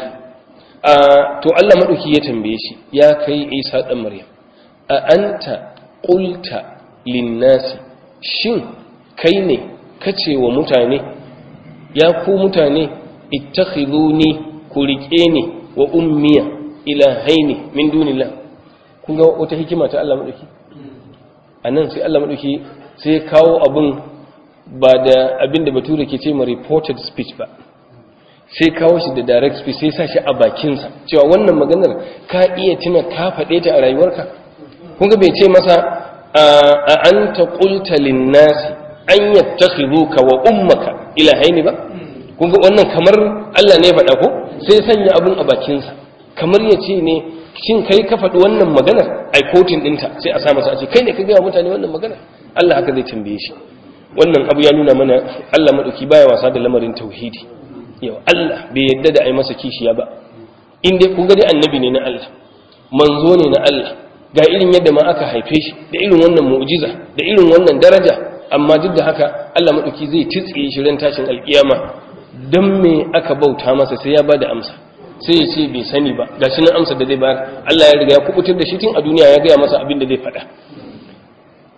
to Allah madauki ya tambaye shi ya kai Isa dan Maryam a anta qulta lin-nasi shin kai ne kace wa mutane ya ku mutane ittakhiduni ku rike ni wa ummiya ilahaini min dunillah kun ga wata hikima ta Allah madauki anan sai Allah madauki sai kawo abun ba da abin da bature ke ce ma reported speech ba sai kawo shi da direct speech sai sa shi a bakinsa cewa wannan maganar ka iya tuna ka faɗe ta a rayuwarka kun ga bai ce masa a anta qulta lin-nasi an yattakhiduka wa ummaka ilahaini ba kun ga wannan kamar Allah ne ya faɗa ko sai sanya abun a bakinsa kamar ya ce ne shin kai ka faɗi wannan maganar ai kotin ɗinta sai a sa masa a ce kai ne ka gaya mutane wannan maganar Allah haka zai tambaye shi wannan abu ya nuna mana Allah maɗauki baya wasa da lamarin tauhidi yau Allah bai yadda da ai masa kishiya ba in dai kun ga dai annabi ne na Allah manzo ne na Allah ga irin yadda ma aka haife shi da irin wannan mu'jiza da irin wannan daraja amma duk da haka Allah maɗauki zai titsiye shi ran tashin alkiyama dan me aka bauta masa sai ya bada amsa sai ya ce bai sani ba ga shi nan amsa da zai bayar Allah ya riga ya kubutar da shi tun a duniya ya gaya masa abin da zai faɗa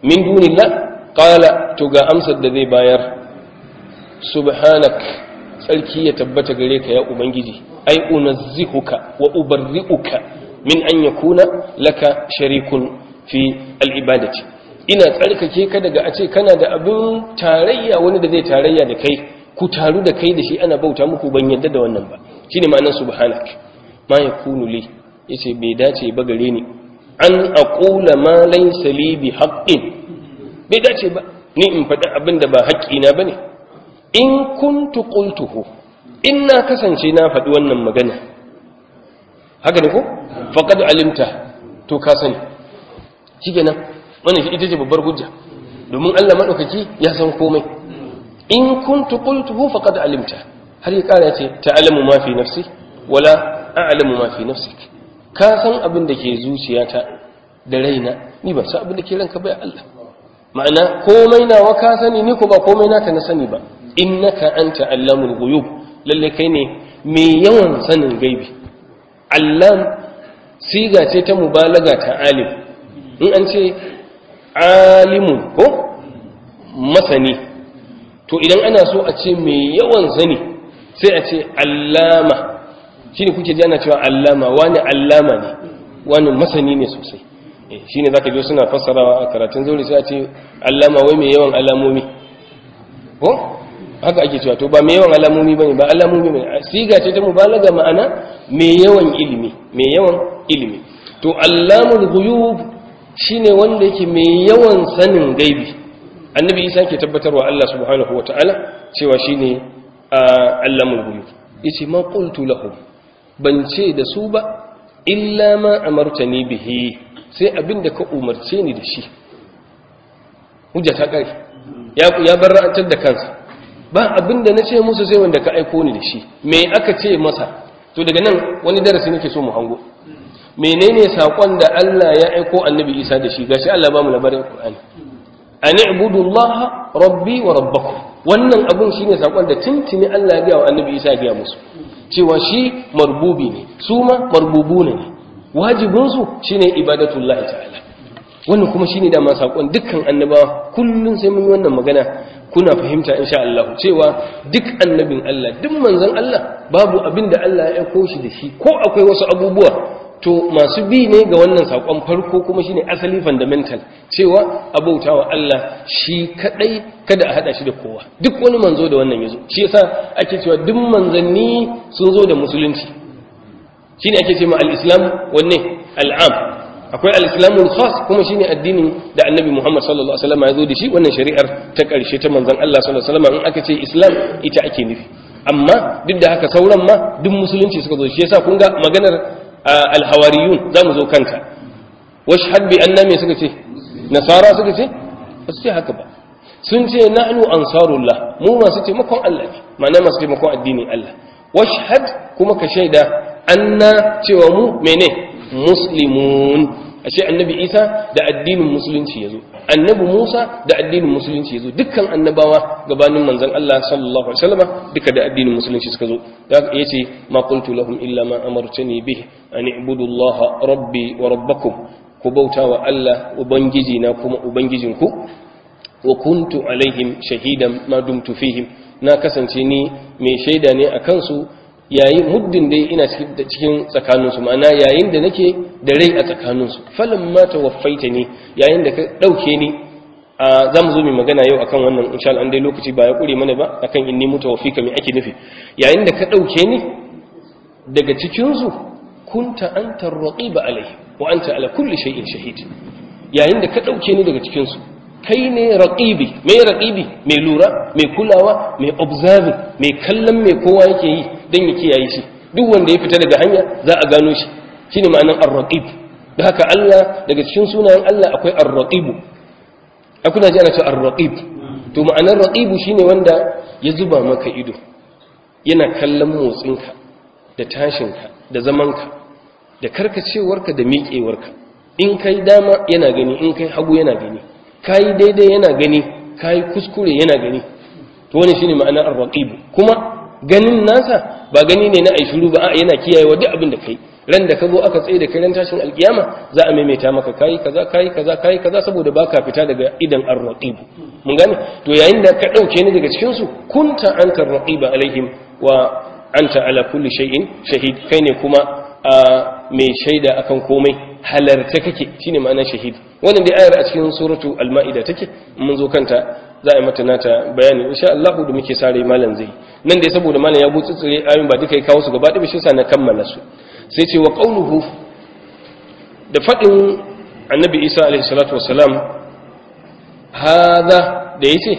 min dunillah qala to ga amsar da zai bayar subhanak tsarki ya tabbata gare ka ya ubangiji ai unazzihuka wa ubarri'uka min an yakuna laka sharikun fi al-ibadati ina tsarkake ka daga a ce kana da abin tarayya wani da zai tarayya da kai ku taru da kai da shi ana bauta muku ban yadda da wannan ba shine ma'anar subhanak ma yakunu li yace bai dace ba gare ni an aqula ma laysa li bi haqqin bai dace ba ni in faɗi abin da ba haƙƙina bane in kuntu qultuhu in na kasance na faɗi wannan magana haka ne ko faqad alimta to ka sani shikenan wannan shi ita ce babbar hujja domin Allah madaukaki ya san komai in kuntu qultuhu faqad alimta har ya kara ce ta'lamu ma fi nafsi wala a'lamu ma fi nafsik ka san abin da ke zuciyata da raina ni ba san abin da ke ranka ba ya Allah ma'ana komai nawa ka sani ni ko ba komai naka na sani ba innaka anta allamul ghuyub lalle kai ne mai yawan sanin gaibi allam siga ce ta mubalaga ta alim in an ce alimun ko masani to idan ana so a ce mai yawan sani sai a ce allama shine kuke ji ana cewa allama wani allama ne wani masani ne sosai shine zaka ji suna fassarawa a karatun zauri sai a ce allama wai mai yawan alamomi ko haka ake cewa to ba mai yawan alamomi bane ba alamomi bane siga ce ta mubalaga ma'ana mai yawan ilimi mai yawan ilimi to allamul ghuyub shine wanda yake mai yawan sanin gaibi annabi isa ke tabbatarwa Allah subhanahu wataala cewa shine allamul ghuyub yace ma qultu lahum ban ce da su ba illa ma amartani bihi sai abinda ka umarce ni da shi hujja ta kai ya ya barra'antar da kansa ba abinda na ce musu sai wanda ka aiko ni da shi me aka ce masa to daga nan wani darasi nake so mu hango menene sakon da Allah ya aiko annabi Isa da shi gashi Allah ba mu labarin Qur'ani an ibudullaha rabbi wa rabbakum wannan abun shine sakon da tuntuni Allah ya ga wa annabi Isa ya ga musu cewa shi marbubi ne su ma marbubuna ne wajibin su shine ibadatullahi ta'ala wannan kuma shine da ma sakon dukkan annabawa kullun sai mun yi wannan magana kuna fahimta insha Allah cewa duk annabin Allah duk manzon Allah babu abin da Allah ya aiko shi da shi ko akwai wasu abubuwa to masu bi ne ga wannan sakon farko kuma shine asali fundamental cewa abautawa Allah shi kadai kada a hada shi da kowa duk wani manzo da wannan yazo shi yasa ake cewa duk manzanni sun zo da musulunci shine ake cewa al-islam wanne al'am akwai al-islamul khas kuma shine addinin da annabi Muhammad sallallahu alaihi wasallam ya zo da shi wannan shari'ar ta karshe ta manzon Allah sallallahu alaihi wasallam in aka ce islam ita ake nufi amma duk da haka sauran ma duk musulunci suka zo shi yasa kun ga maganar alhawariyun za mu zo kanta washhad bi anna me suka ce nasara suka ce ba su ce haka ba sun ce nahnu ansarullah mu masu taimakon Allah ne ma'ana masu taimakon addinin Allah washhad kuma ka shaida anna cewa mu mene muslimun ashe annabi Isa da addinin musulunci yazo annabi Musa da addinin musulunci yazo dukkan annabawa gabanin manzon Allah sallallahu alaihi wasallam duka da addinin musulunci suka zo da yace ma qultu lahum illa ma amartani bih an ibudu Allah rabbi wa rabbakum ku bautawa Allah ubangiji na kuma ubangijinku wa kuntu alaihim shahidan ma dumtu fihim na kasance ni mai shaida ne akan su yayin muddin dai ina cikin tsakaninsu ma'ana yayin da nake da rai a tsakaninsu falon mata waffaita ne yayin da ka ɗauke ni a za mu zo mai magana yau akan wannan insha Allah dai lokaci ba ya ƙure mana ba akan inni muta wafika mai ake nufi yayin da ka ɗauke ni daga cikinsu kunta an tarraƙi ba alai wa anta ala kulli shay'in shahid yayin da ka ɗauke ni daga cikinsu kai ne raqibi mai raqibi mai lura mai kulawa mai observing mai kallon mai kowa yake yi dan ya kiyaye shi duk wanda ya fita daga hanya za a gano shi shine ma'anar ar-raqib da haka Allah daga cikin sunayen Allah akwai ar-raqib akuna ji ana cewa ar-raqib to ma'anar raqibu shine wanda ya zuba maka ido yana kallon motsinka da tashinka da zamanka da karkacewarka da miƙewarka in kai dama yana gani in kai hagu yana gani kai daidai yana gani kai kuskure yana gani to wani shine ma'anar ar-raqib kuma ganin nasa ba gani ne na ai shiru ba a yana kiyayewa duk abin da kai ran da ka zo aka tsaye da kai ran tashin alkiyama za a maimaita maka kai kaza kai kaza kai kaza saboda baka fita daga idan ar-raqib mun gane to yayin da ka dauke ni daga cikin su kunta anta ar-raqiba alaihim wa anta ala kulli shay'in shahid kai ne kuma mai shaida akan komai halarta kake shine ma'anar shahid wannan dai ayar a cikin suratu al-ma'ida take mun zo kanta za a yi mata nata bayani insha Allah da muke sare malam zai nan dai saboda malam ya butsutsure ayoyin ba duka ya kawo su gaba ɗaya shi sa na kammala su sai ce wa qauluhu da fadin annabi Isa alaihi salatu wassalam hada da yace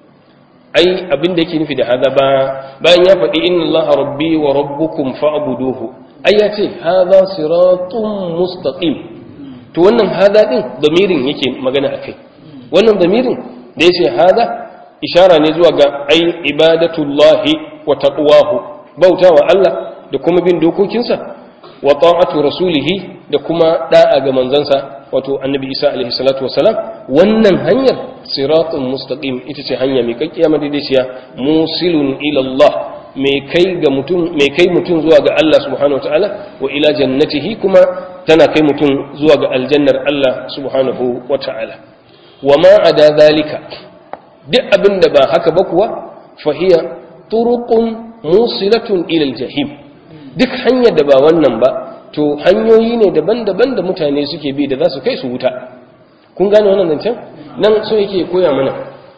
ai abin da yake nufi da hada ba bayan ya faɗi inna Allah rabbi wa rabbukum fa'buduhu ai ya ce hada siratun mustaqim to wannan hada din damirin yake magana akai wannan damirin da yace hada ishara ne zuwa ga ai ibadatullahi wa taqwahu bautawa Allah da kuma bin dokokinsa wa ta'atu rasulihi da kuma da'a ga manzansa wato annabi Isa alaihi salatu wasalam wannan hanyar siratun mustaqim ita ce hanya mai kakkiya madaidaiciya musilun ila Allah mai kai ga mutum mai kai mutum zuwa ga Allah subhanahu wataala wa ila jannatihi kuma tana kai mutum zuwa ga aljannar Allah subhanahu wataala wa ma ada zalika duk abin da ba haka ba kuwa fahiya turuqun musilatun ila aljahim duk hanyar da ba wannan ba to hanyoyi ne daban-daban da mutane suke bi da za su kai su wuta kun gane wannan zancen nan so yake koya mana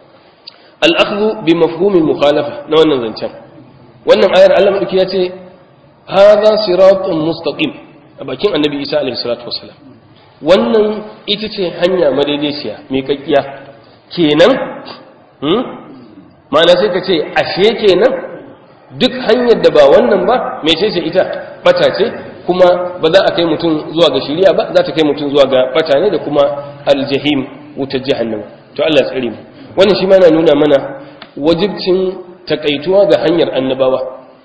al-akhdhu bi mafhumil mukhalafa na wannan zancen wannan ayar Allah madauki ya ce hadha siratun mustaqim a bakin annabi Isa alaihi salatu wasalam wannan ita ce hanya madaidaiciya mai kakkiya kenan hmm ma'ana sai ka ce ashe kenan duk hanyar da ba wannan ba mece ce ita bata ce kuma ba za a kai mutum zuwa ga shiriya ba za ta kai mutum zuwa ga bata ne da kuma aljahim wutar jahannama to Allah ya tsare mu wannan shi ma na nuna mana wajibcin takaituwa ga hanyar annabawa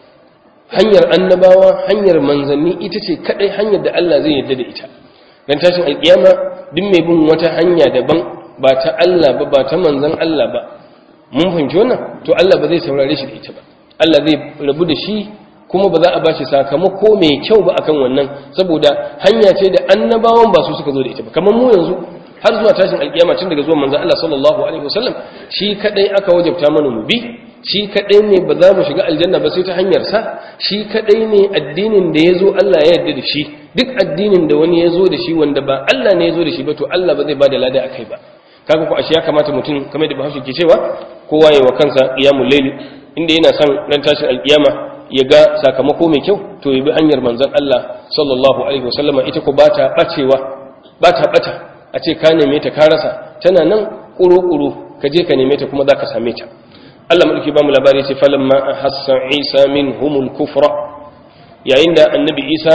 hanyar annabawa hanyar manzanni ita ce kadai hanyar da Allah zai yarda da ita dan tashin alkiyama duk mai bin wata hanya daban ba ta Allah ba ba ta manzan Allah ba mun fahimci wannan to Allah ba zai saurare shi da ita ba Allah zai rabu da shi kuma ba za a bashi sakamako mai kyau ba akan wannan saboda hanya ce da annabawan ba su suka zo da ita ba kamar mu yanzu har zuwa tashin alkiyama tun daga zuwan manzon Allah sallallahu alaihi wasallam shi kadai aka wajabta mana mu bi shi kadai ne ba za mu shiga aljanna ba sai ta hanyar sa shi kadai ne addinin da yazo Allah ya yarda da shi duk addinin da wani yazo da shi wanda ba Allah ne yazo da shi ba to Allah ba zai bada lada akai ba kaga ko ashe ya kamata mutum kamar da Bahaushe ke cewa kowa yayi wa kansa qiyamul layl inda yana son ran tashin alkiyama ya ga sakamako mai kyau to ya bi hanyar manzon Allah sallallahu alaihi wasallama ita ko bata bacewa bata bata a ce ka neme ta ka rasa tana nan kuro-kuro ka je ka neme ta kuma za ka same ta Allah mulki ba mu labari ce falon ma a hassan isa min humul kufra yayin da annabi isa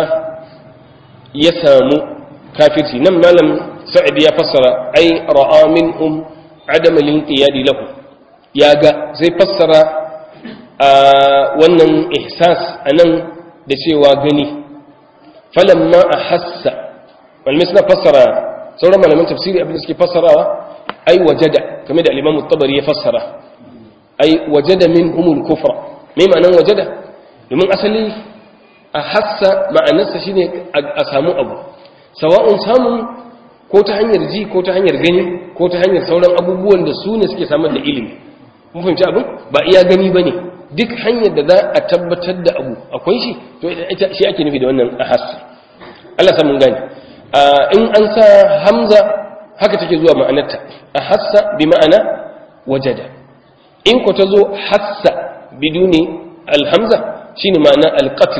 ya samu kafirci nan malam sa'id ya fassara ai ra'a min hum adama linqiyadi lahu ya ga zai fassara a wannan ihsas anan da cewa gani falamma a hassa malamai suna fassara sauran malaman tafsiri abin da suke fassarawa ai wajada kamar da al-Imam tabari ya fassara ai wajada minhumul kufra me ma'anan wajada domin asali a hassa ma'anarsa shine a samu abu sawa'un samun ko ta hanyar ji ko ta hanyar gani ko ta hanyar sauran abubuwan da su ne suke samar da ilimi mun fahimci abin ba iya gani bane duk hanyar da za a tabbatar da abu akwai shi to ita shi ake nufi da wannan ahassa Allah sa mun gane in an sa hamza haka take zuwa ma'anarta a hassa bi ma'ana wajada in ku ta zo hassa biduni alhamza shine ma'ana alqatl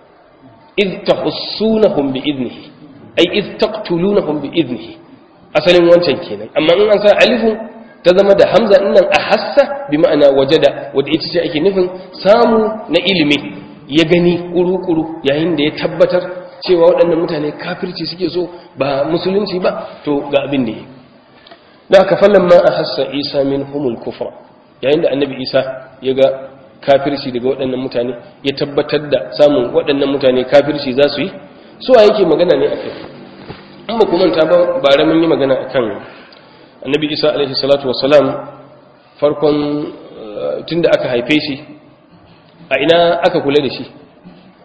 iz tahussunahum bi idnihi ay iz taqtulunahum bi idnihi asalin wancan kenan amma in an sa alifun ta zama da hamza nan a hassa bi ma'ana wajada wadda ita ce ake nufin samu na ilimi ya gani kuru-kuru yayin da ya tabbatar cewa waɗannan mutane kafirci suke so ba musulunci ba to ga abin da yi da aka fallon ma a hassa isa min humul kufra yayin da annabi isa ya ga kafirci daga waɗannan mutane ya tabbatar da samun waɗannan mutane kafirci za su yi su a yake magana ne a kai an ba kumanta ba bare mun yi magana a kan annabi isa alaihi salatu wasalam farkon tun da aka haife shi a ina aka kula da shi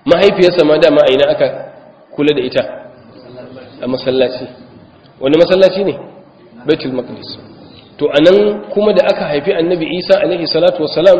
mahaifiyarsa ma dama a ina aka kula da ita a masallaci wani masallaci ne baitul maqdis to anan kuma da aka haifi annabi isa alaihi salatu wassalam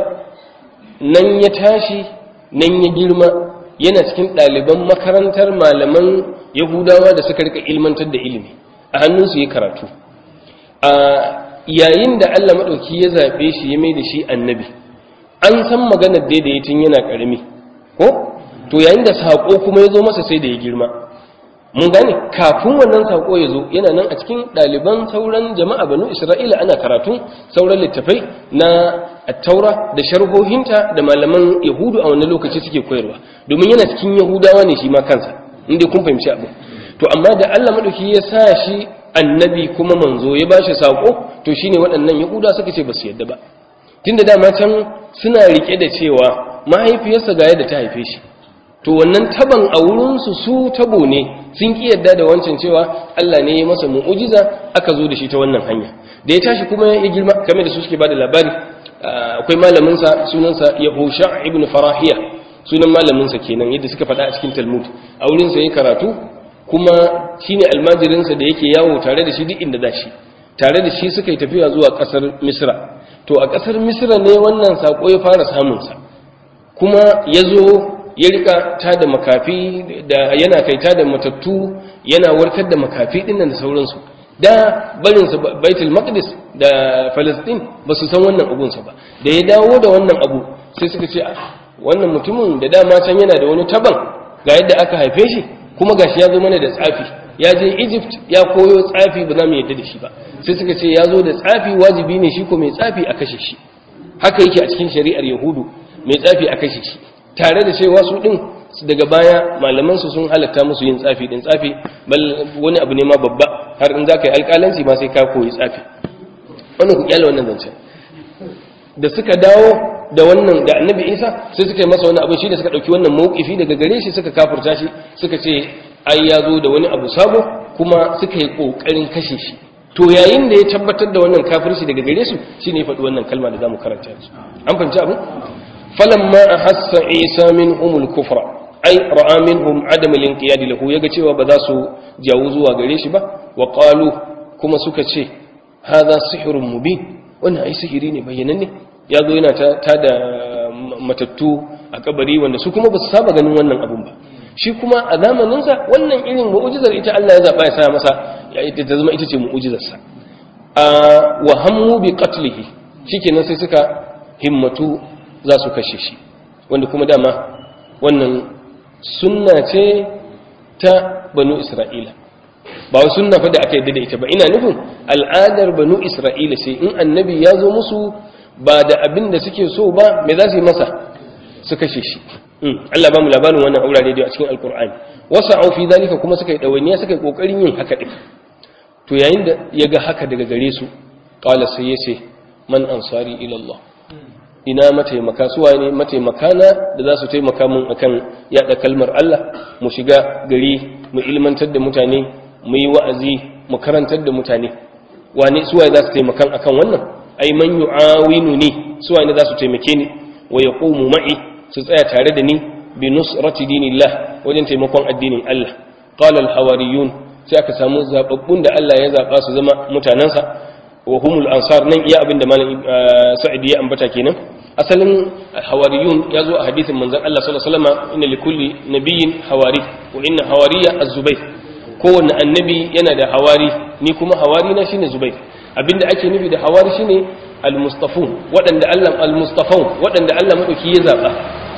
nan ya tashi nan ya girma yana cikin ɗaliban makarantar malaman yahudawa da suka rika ilmantar da ilimi a hannunsu ya karatu a yayin da allah maɗauki ya zaɓe shi ya mai da shi annabi an san maganar daidai tun yana ƙarami ko to yayin da saƙo kuma ya zo masa sai da ya girma mun gane kafin wannan saƙo ya zo yana nan a cikin ɗaliban sauran jama'a banu isra'ila ana karatun sauran littafai na attaura da sharhohinta da malaman yahudu a wannan lokaci suke koyarwa domin yana cikin yahudawa ne shi ma kansa inda kun fahimci abin to amma da allah maɗauki ya sa shi annabi kuma manzo ya ba shi saƙo to shine waɗannan yahuda suka ce ba su yadda ba tunda dama can suna riƙe da cewa mahaifiyarsa ga yadda ta haife shi to wannan taban a wurinsu su tabo ne sun ki yadda da wancan cewa Allah ne ya masa mu'ujiza aka zo da shi ta wannan hanya da ya tashi kuma ya girma game da su suke bada labari akwai malaminsa sunansa Yahusha ibn Farahiya sunan malaminsa kenan yadda suka faɗa a cikin Talmud a wurinsa ya karatu kuma shine almajirinsa da yake yawo tare da shi duk inda za shi tare da shi suka yi tafiya zuwa ƙasar Misra to a ƙasar Misra ne wannan sako ya fara samunsa kuma ya zo ya rika ta da makafi da yana kai ta da matattu yana warkar da makafi dinnan da sauransu da barinsa baitul maqdis da palestine ba su san wannan abunsa ba da ya dawo da wannan abu sai suka ce wannan mutumin da dama can yana da wani taban ga yadda aka haife shi kuma gashi ya zo mana da tsafi ya je egypt ya koyo tsafi ba za mu yadda da shi ba sai suka ce ya zo da tsafi wajibi ne shi ko mai tsafi a kashe shi haka yake a cikin shari'ar yahudu mai tsafi a kashe shi tare da cewa su din daga baya malaman su sun halatta musu yin tsafi din tsafi bal wani abu ne ma babba har in zaka yi alƙalanci ma sai ka koyi tsafi wannan ku kyale wannan zancen da suka dawo da wannan da annabi isa sai suka yi masa wani abu shi da suka ɗauki wannan mawukifi daga gare shi suka kafurta shi suka ce ai ya zo da wani abu sabo kuma suka yi ƙoƙarin kashe shi to yayin da ya tabbatar da wannan kafirci daga gare su shine ya faɗi wannan kalma da zamu karanta yanzu an fahimci abin falamma ahassa isa minhumul kufra ai ra'a minhum adam al-inqiyad lahu yaga cewa ba za su jawo zuwa gare shi ba wa qalu kuma suka ce hadha sihrun mubin wannan ai sihiri ne bayyananne ya zo yana ta da matattu a kabari wanda su kuma ba su saba ganin wannan abun ba shi kuma a zamaninsa wannan irin mu'ujizar ita Allah ya zaɓa ya sa masa ta zama ita ce mu'ujizarsa a wa hammu bi qatlihi shikenan sai suka himmatu za su kashe shi wanda kuma dama wannan sunna ce ta banu isra'ila ba wa sunna fa da aka yadda da ita ba ina nufin al'adar banu isra'ila sai in annabi ya zo musu ba da abin da suke so ba me za su yi masa su kashe shi Allah ba mu labarin wannan aurare da a cikin alkur'ani wasu au fi zalika kuma suka yi ɗawainiya suka yi ƙoƙarin yin haka ɗin to yayin da ya ga haka daga gare su ƙala sai ya ce man ansari ilallah ina mataimaka suwa ne mataimaka na da za su taimaka mun akan yaɗa kalmar Allah mu shiga gari mu ilmantar da mutane mu yi wa'azi mu karantar da mutane wane suwaye za su taimakan akan wannan ai man yu'awinu ni suwaye za su taimake ni wa yaqumu ma'i su tsaya tare da ni bi nusrati dinillah wajen taimakon addinin Allah qala al hawariyun sai aka samu zababbun da Allah ya zaba su zama mutanansa wa humul ansar nan iya abin da malam sa'id ya ambata kenan asalin hawariyun ya zo a hadisin manzon Allah sallallahu alaihi wasallam inna likulli nabiyyin hawari wa inna hawariya az-zubayr kowanne annabi yana da hawari ni kuma hawari na shine zubayr abinda ake nufi da hawari shine al-mustafun waɗanda Allah al-mustafun waɗanda Allah madauki ya zaba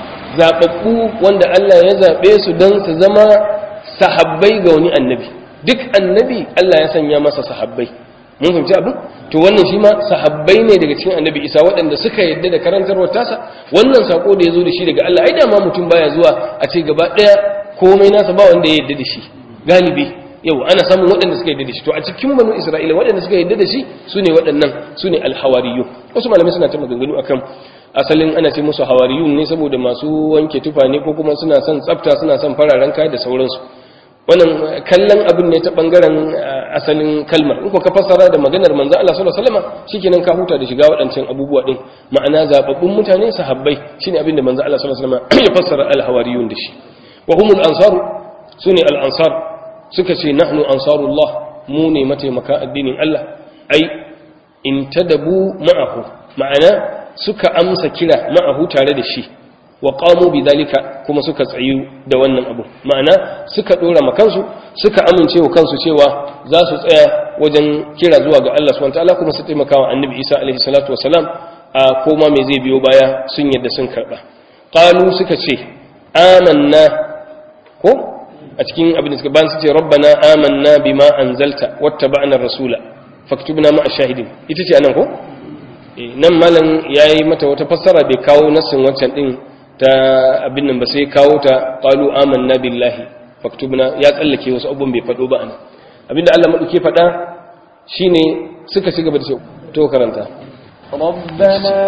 zababbu wanda Allah ya zabe su dan su zama sahabbai ga wani annabi duk annabi Allah ya sanya masa sahabbai mun fahimci abin to wannan shi ma sahabbai ne daga cikin annabi Isa waɗanda suka yadda da karantarwar tasa wannan sako da ya zo da shi daga Allah ai da ma mutum baya zuwa a ce gaba ɗaya komai nasa ba wanda ya yadda da shi galibi yau ana samun waɗanda suka yadda da shi to a cikin banu isra'ila waɗanda suka yadda da shi su ne waɗannan su ne alhawariyu wasu malamai suna ta maganganu akan asalin ana ce musu hawariyun ne saboda masu wanke tufa ne ko kuma suna son tsafta suna son fararen kaya da sauransu wannan kallon abin ne ta bangaren asalin kalmar in ko ka fassara da maganar manzo Allah sallallahu alaihi wasallam shikenan ka huta da shiga waɗancan abubuwa din ma'ana zababbun mutane sahabbai shine abin da manzo Allah sallallahu alaihi wasallam ya fassara al-hawariyun da shi wa humul ansaru sune al-ansar suka ce nahnu ansarullah mu ne mataimaka addinin Allah ai in tadabu ma'ahu ma'ana suka amsa kira ma'ahu tare da shi wa qamu bidhalika kuma suka tsayu da wannan abu ma'ana suka dora makansu suka amince wa kansu cewa za su tsaya wajen kira zuwa ga Allah subhanahu wataala kuma su taimaka wa annabi Isa alaihi salatu wasalam a koma me zai biyo baya sun yadda sun karba qalu suka ce amanna ko a cikin abin da suka bayan su ce rabbana amanna bima anzalta wattaba'na ar-rasula faktubna ma'a shahidin ita ce anan ko nan malam yayi mata wata fassara bai kawo nassin wancan din ta abin nan ba sai kawo ta qalu amanna billahi faktubna ya tsallake wasu abubuwan bai fado ba anan abinda Allah madauke fada shine suka ci gaba da cewa to karanta ربنا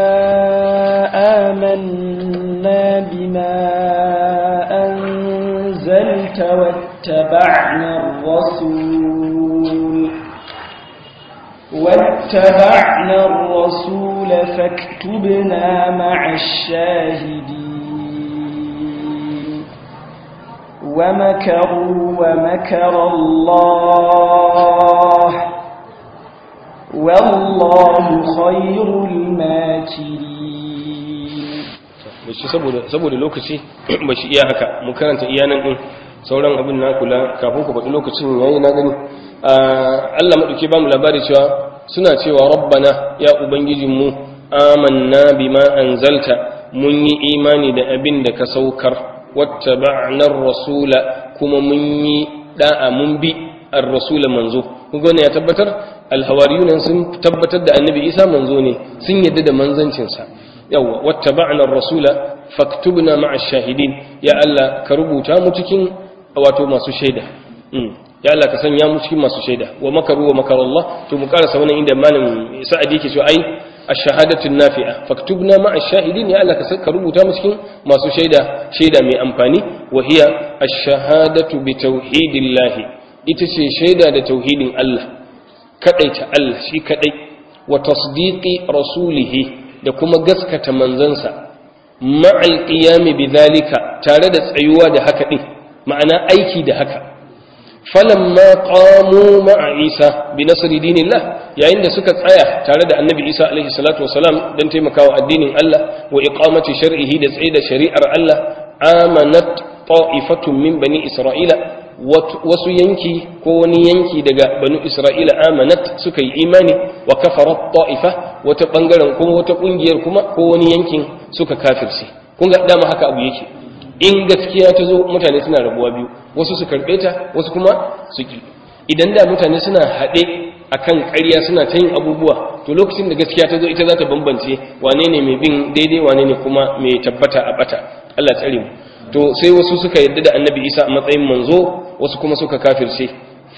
آمنا بما أنزلت واتبعنا الرسول واتبعنا الرسول فاكتبنا مع الشاهدين ومكروا ومكر الله والله خير الماكرين bashi saboda saboda lokaci bashi iya haka mu karanta iyanan din sauran abin na kula kafin ku faɗi lokacin yayi na gani Allah madauke ba mu labari cewa suna cewa rabbana ya ubangijinmu amanna bima anzalta mun yi imani da abin da ka saukar wattaba'na ar-rasula kuma mun yi da'a mun bi ar-rasula manzo kun ya tabbatar al-hawariyun sun tabbatar da annabi Isa manzo ne sun yadda da manzancin sa yawa wattaba'na ar-rasula faktubna ma'a ash-shahidin ya Allah ka rubuta mu cikin wato masu shaida ya Allah ka sanya mu cikin masu shaida wa makaru wa makar Allah to mu karasa wannan inda malam Sa'ad yake cewa ai ash-shahadatu nafi'a faktubna ma'a ash-shahidin ya Allah ka rubuta mu cikin masu shaida shaida mai amfani wa hiya ash-shahadatu bi tauhidillah ita ce shaida da tauhidin Allah kadaita Allah shi kadai wa tasdiqi rasulihi da kuma gaskata manzansa ma'al qiyami bidhalika tare da tsayuwa da haka din ma'ana aiki da haka falamma qamu ma'a Isa bi nasri dinillah yayin da suka tsaya tare da Annabi Isa alaihi salatu wasalam dan taimakawa addinin Allah wa iqamati shar'ihi da tsaye da shari'ar Allah amanat ta'ifatun min bani Isra'ila wasu yanki ko wani yanki daga banu Isra'ila amanat suka yi imani wa kafarat ta'ifa wata bangaren kuma wata kungiyar kuma ko wani yankin suka kafirce kun ga dama haka abu yake in gaskiya ta zo mutane suna rabuwa biyu wasu su karɓe ta wasu kuma su ki idan da mutane suna haɗe akan ƙarya suna ta yin abubuwa to lokacin da gaskiya ta zo ita za ta bambance wane ne mai bin daidai wane ne kuma mai tabbata a bata Allah tsare mu to sai wasu suka yarda da annabi isa a matsayin manzo wasu kuma suka kafirce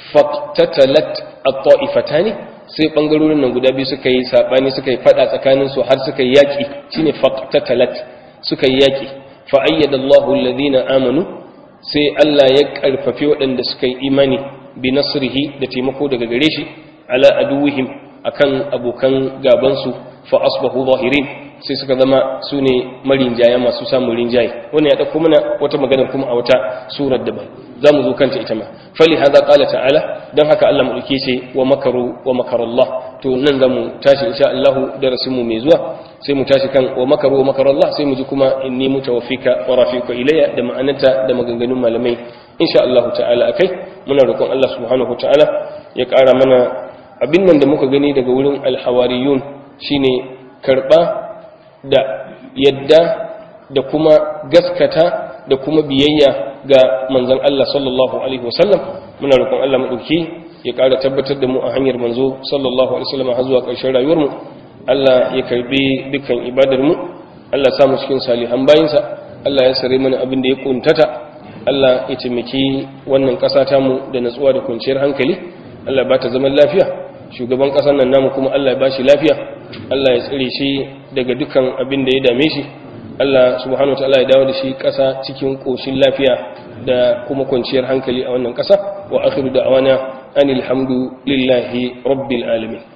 faqtatalat at-ta'ifatani sai bangarorin nan guda biyu suka yi sabani suka yi fada tsakanin su har suka yi yaki shine faqtatalat suka yi yaki fa ayyada Allahu alladhina amanu sai Allah ya karfafi waɗanda suka yi imani bi nasrihi da taimako daga gare shi ala aduwihim akan abokan gaban su fa asbahu zahirin sai suka zama su ne marinjaya masu samun rinjaye wannan ya ɗauko mana wata magana kuma a wata surar daban za mu zo kanta ita ma fali haza ƙala ta'ala don haka Allah mu ɗauke ce wa makaru wa makarallah to nan za mu tashi insha Allah darasin mu mai zuwa sai mu tashi kan wa makaru wa makarallah sai mu ji kuma inni mutawaffika wa rafiqa ilayya da ma'ananta da maganganun malamai insha Allah ta'ala akai muna roƙon Allah subhanahu ta'ala ya ƙara mana abin nan da muka gani daga wurin alhawariyun shine karɓa da yadda da kuma gaskata da kuma biyayya ga manzon Allah sallallahu alaihi wasallam muna roƙon Allah madauki ya ƙara tabbatar da mu a hanyar manzo sallallahu alaihi wasallam har zuwa ƙarshen rayuwar mu Allah ya karbi dukkan ibadar mu Allah ya sa mu cikin salihan bayinsa Allah ya sare mana abin da ya kuntata Allah ya taimaki wannan ƙasa ta mu da natsuwa da kwanciyar hankali Allah ba ta zaman lafiya shugaban ƙasar nan namu kuma Allah ya ba shi lafiya Allah ya tsire shi daga dukkan abin da ya dame shi Allah subhanahu wataala ya dawo da shi ƙasa cikin ƙoshin lafiya da kuma kwanciyar hankali a wannan ƙasa wa akhiru da'wana anil hamdu lillahi rabbil alamin